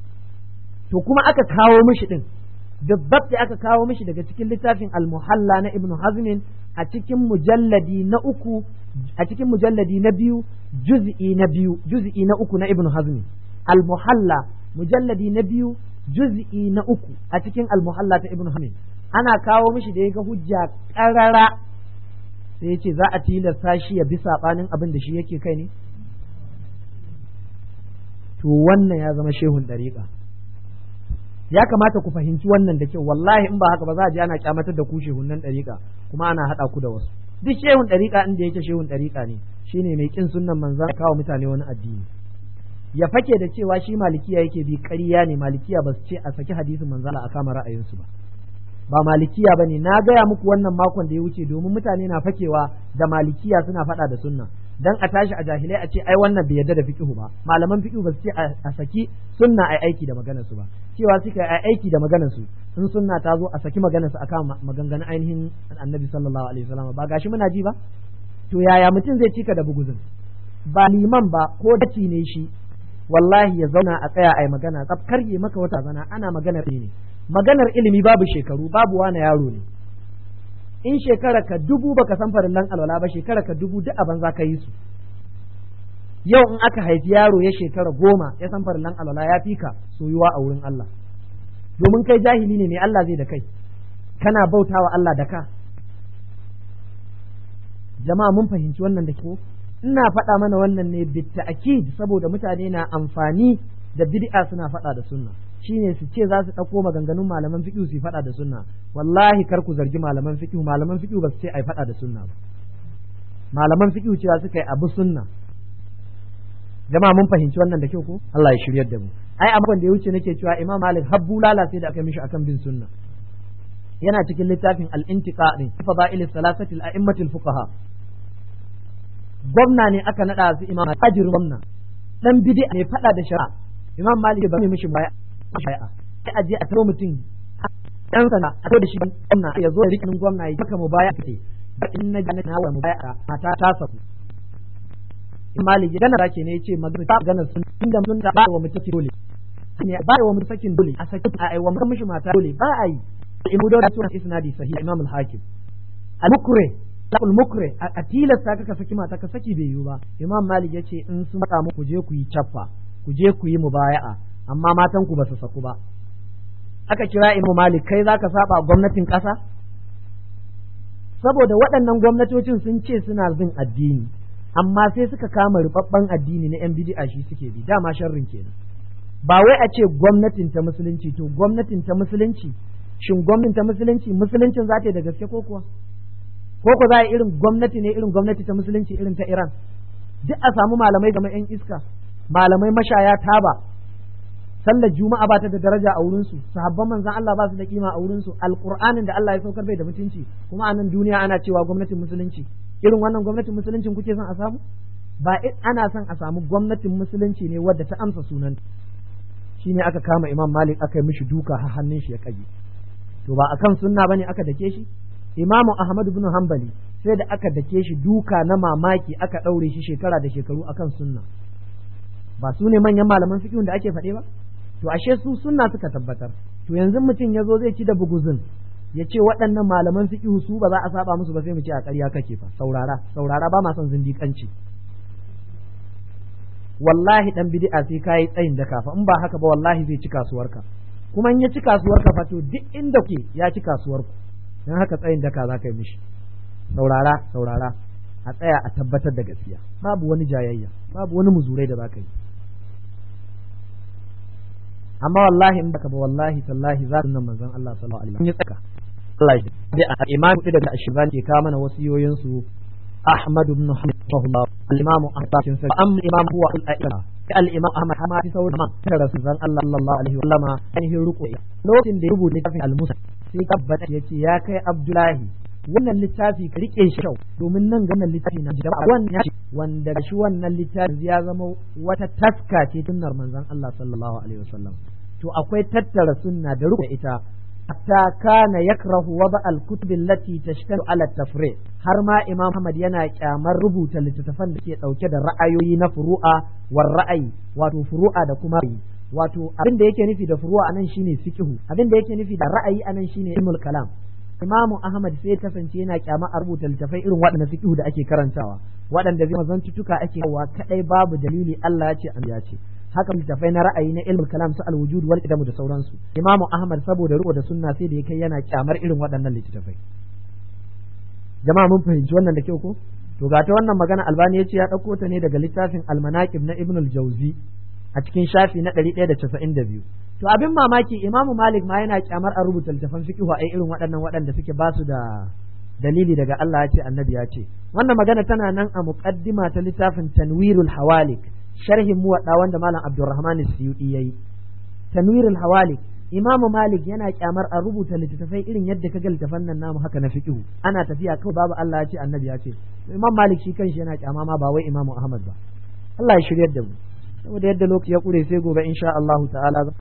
to kuma aka kawo mishi din dabbat da aka kawo mishi daga cikin littafin al-muhalla na ibnu hazmin a cikin mujalladi na uku a cikin mujalladi na biyu juz'i na biyu juz'i na uku na ibnu hazmin al-muhalla mujalladi na biyu juz'i na uku a cikin al-muhalla ta ibnu hazmin ana kawo mishi da ya ga hujja karara sai ya ce za a tilasta shi ya bi sabanin abin da shi yake kai ne to wannan ya zama shehun dariƙa ya kamata ku fahimci wannan da kyau wallahi in ba haka ba za a je ana kyamatar da ku shehunan dariƙa kuma ana haɗa ku da wasu duk shehun dariƙa inda yake shehun dariƙa ne shine mai kin sunnan manzan kawo mutane wani addini ya fake da cewa shi malikiya yake bi ƙarya ne malikiya ba su ce a saki hadisin manzan a kama ra'ayinsu ba ba malikiya ba ne na gaya muku wannan makon da ya wuce domin mutane na fakewa da malikiya suna faɗa da sunna dan a tashi a jahilai a ce ai wannan bai yarda da fiqhu ba malaman fiqhu ba su ce a saki sunna ai aiki da maganar su ba cewa suka ai aiki da maganar su in sunna ta zo a saki maganar su akan maganganun ainihin annabi sallallahu alaihi wasallam ba gashi muna ji ba to yaya mutum zai cika da buguzin ba liman ba ko daci ne shi wallahi ya zauna a tsaya ai magana tsaf karye maka wata zana ana maganar ne maganar ilimi babu shekaru babu wani yaro ne in shekara ka dubu baka san farillan alwala ba shekara ka dubu duk abin za ka yi su yau in aka haifi yaro ya shekara goma ya san farillan alwala ya fi ka soyuwa a wurin Allah domin kai jahili ne mai Allah zai da kai kana bautawa Allah da ka jama'a mun fahimci wannan da ko ina faɗa mana wannan ne bitta'akid saboda mutane na amfani da bid'a suna faɗa da sunna shine su ce za su ɗauko maganganun malaman fiqh su faɗa da sunna wallahi kar ku zargi malaman fiqh malaman fiqh ba su ce ai faɗa da sunna ba malaman fiqh cewa suka yi abu sunna jama'a mun fahimci wannan da kyau ko Allah ya shiryar da mu ai a da ya wuce nake cewa Imam Malik habbu lala sai da aka mishi akan bin sunna yana cikin littafin al-intiqa din fadail salasati al-a'immat al-fuqaha gwamna ne aka nada su imam ajir gwamna dan bid'a ne fada da shari'a imam Malik ba mai mishi baya shari'a sai aje a taro mutum dan sana a taro da shi gwamna ya zo da rikin gwamna ya maka mubaya ce in na gane na wa mubaya mata ta saku malik ya gana rake ne ya ce magana ta gana sun inda sun da ba wa mutum dole ne ba wa mutum sakin dole a saki a ai wa mutum mishi mata dole ba a yi in mu da sunan isnadi sahih imam al-hakim al-mukre lakul mukre a tilasta ka saki mata ka saki bai yiwu ba imam malik ya ce in sun faɗa muku je ku yi cappa ku je ku yi mubaya'a amma matan ku ba su saku ba aka kira imam malik kai zaka saba gwamnatin ƙasa saboda waɗannan gwamnatocin sun ce suna bin addini amma sai suka kama rubabban addini na yan bid'a shi suke bi dama sharrin kenan ba wai a ce gwamnatin ta musulunci to gwamnatin ta musulunci shin gwamnatin ta musulunci musuluncin za ta yi da gaske ko kuwa ko ko za a irin gwamnati ne irin gwamnati ta musulunci irin ta Iran duk a samu malamai game yan iska malamai mashaya taba sallar juma'a ba ta da daraja a wurin su sahabban manzon Allah ba su da kima a wurin su alqur'anin da Allah ya saukar bai da mutunci kuma a nan duniya ana cewa gwamnatin musulunci irin wannan gwamnatin musuluncin kuke son a samu ba ana son a samu gwamnatin musulunci ne wadda ta amsa sunan shine aka kama Imam Malik aka yi mishi duka har hannun shi ya kage to ba akan sunna bane aka dake shi Imamu Ahmad ibn Hanbali sai da aka dake shi duka na mamaki aka ɗaure shi shekara da shekaru akan sunna ba su ne manyan malaman fiqh da ake faɗe ba to ashe su sunna suka tabbatar to yanzu mutum ya zo zai ci da buguzun ya ce waɗannan malaman fiqh su ba za a saba musu ba sai mu ce a ƙarya kake fa saurara saurara ba ma son zindiƙanci wallahi dan bid'a sai kai tsayin da kafa in ba haka ba wallahi zai ci kasuwarka kuma in ya ci kasuwarka fa to duk inda ke ya ci kasuwarku dan haka tsayin daka za ka yi mishi saurara saurara a tsaya a tabbatar da gaskiya babu wani jayayya babu wani muzurai da za ka yi amma wallahi in baka ba wallahi tallahi za su nan manzon Allah sallallahu alaihi wasallam ya tsaka Allah ya da imam da ashban ke kawo mana wasiyoyin su Ahmad ibn Hanbal al-Imam Ahmad bin Sa'id am imam huwa al-A'imma al-Imam Ahmad hama fi sauran man da Rasulullah Allah sallallahu alaihi wasallam ainihin ruku lokacin da ya rubuta littafin al-Musa sai tabbata yace ya kai Abdullahi wannan littafi ka rike shi kyau domin nan ga wannan littafi na jama'a wannan wanda shi wannan littafi ya zama wata taska ce tunnar manzon Allah sallallahu alaihi wasallam to akwai tattara sunna da rubuta ita hatta kana yakrahu wada al-kutub allati tashtaru ala tafri har ma Imam Ahmad yana kyamar rubuta littattafan da ke dauke da ra'ayoyi na furu'a war ra'ayi wato furu'a da kuma wato abin da yake nufi da furu'a anan shine fiqhu abin da yake nufi da ra'ayi anan shine ilmul kalam Imamu Ahmad sai ya kasance yana kyama a rubuta littafai irin waɗanda fiqhu da ake karantawa waɗanda zai mazantutuka ake kawo kadai babu dalili Allah ya ce an ya ce haka littafai na ra'ayi na ilmul kalam su al-wujud wal qidam da sauransu Imamu Ahmad saboda riko da sunna sai da ya kai yana kyamar irin waɗannan littafai jama'a mun fahimci wannan da kyau ko to ga ta wannan magana albani ya ce ya ɗauko ta ne daga littafin almanaqib na ibn al-jawzi a cikin shafi na ɗari ɗaya da casa'in da biyu to abin mamaki imamu malik ma yana kyamar a rubuta littafan fiqh a irin waɗannan waɗanda suke ba su da dalili daga Allah ya ce annabi ya ce wannan magana tana nan a muqaddima ta littafin tanwirul hawalik sharhin muwadda wanda malam abdurrahman suyudi yayi tanwirul hawalik imamu malik yana kyamar a rubuta littattafai irin yadda kaga littafan nan namu haka na fiqh ana tafiya kawai babu Allah ya ce annabi ya ce imam malik shi kanshi yana kyama ma ba wai imamu ahmad ba Allah ya shiryar da mu saboda yadda lokaci ya kure sai gobe insha Allah ta'ala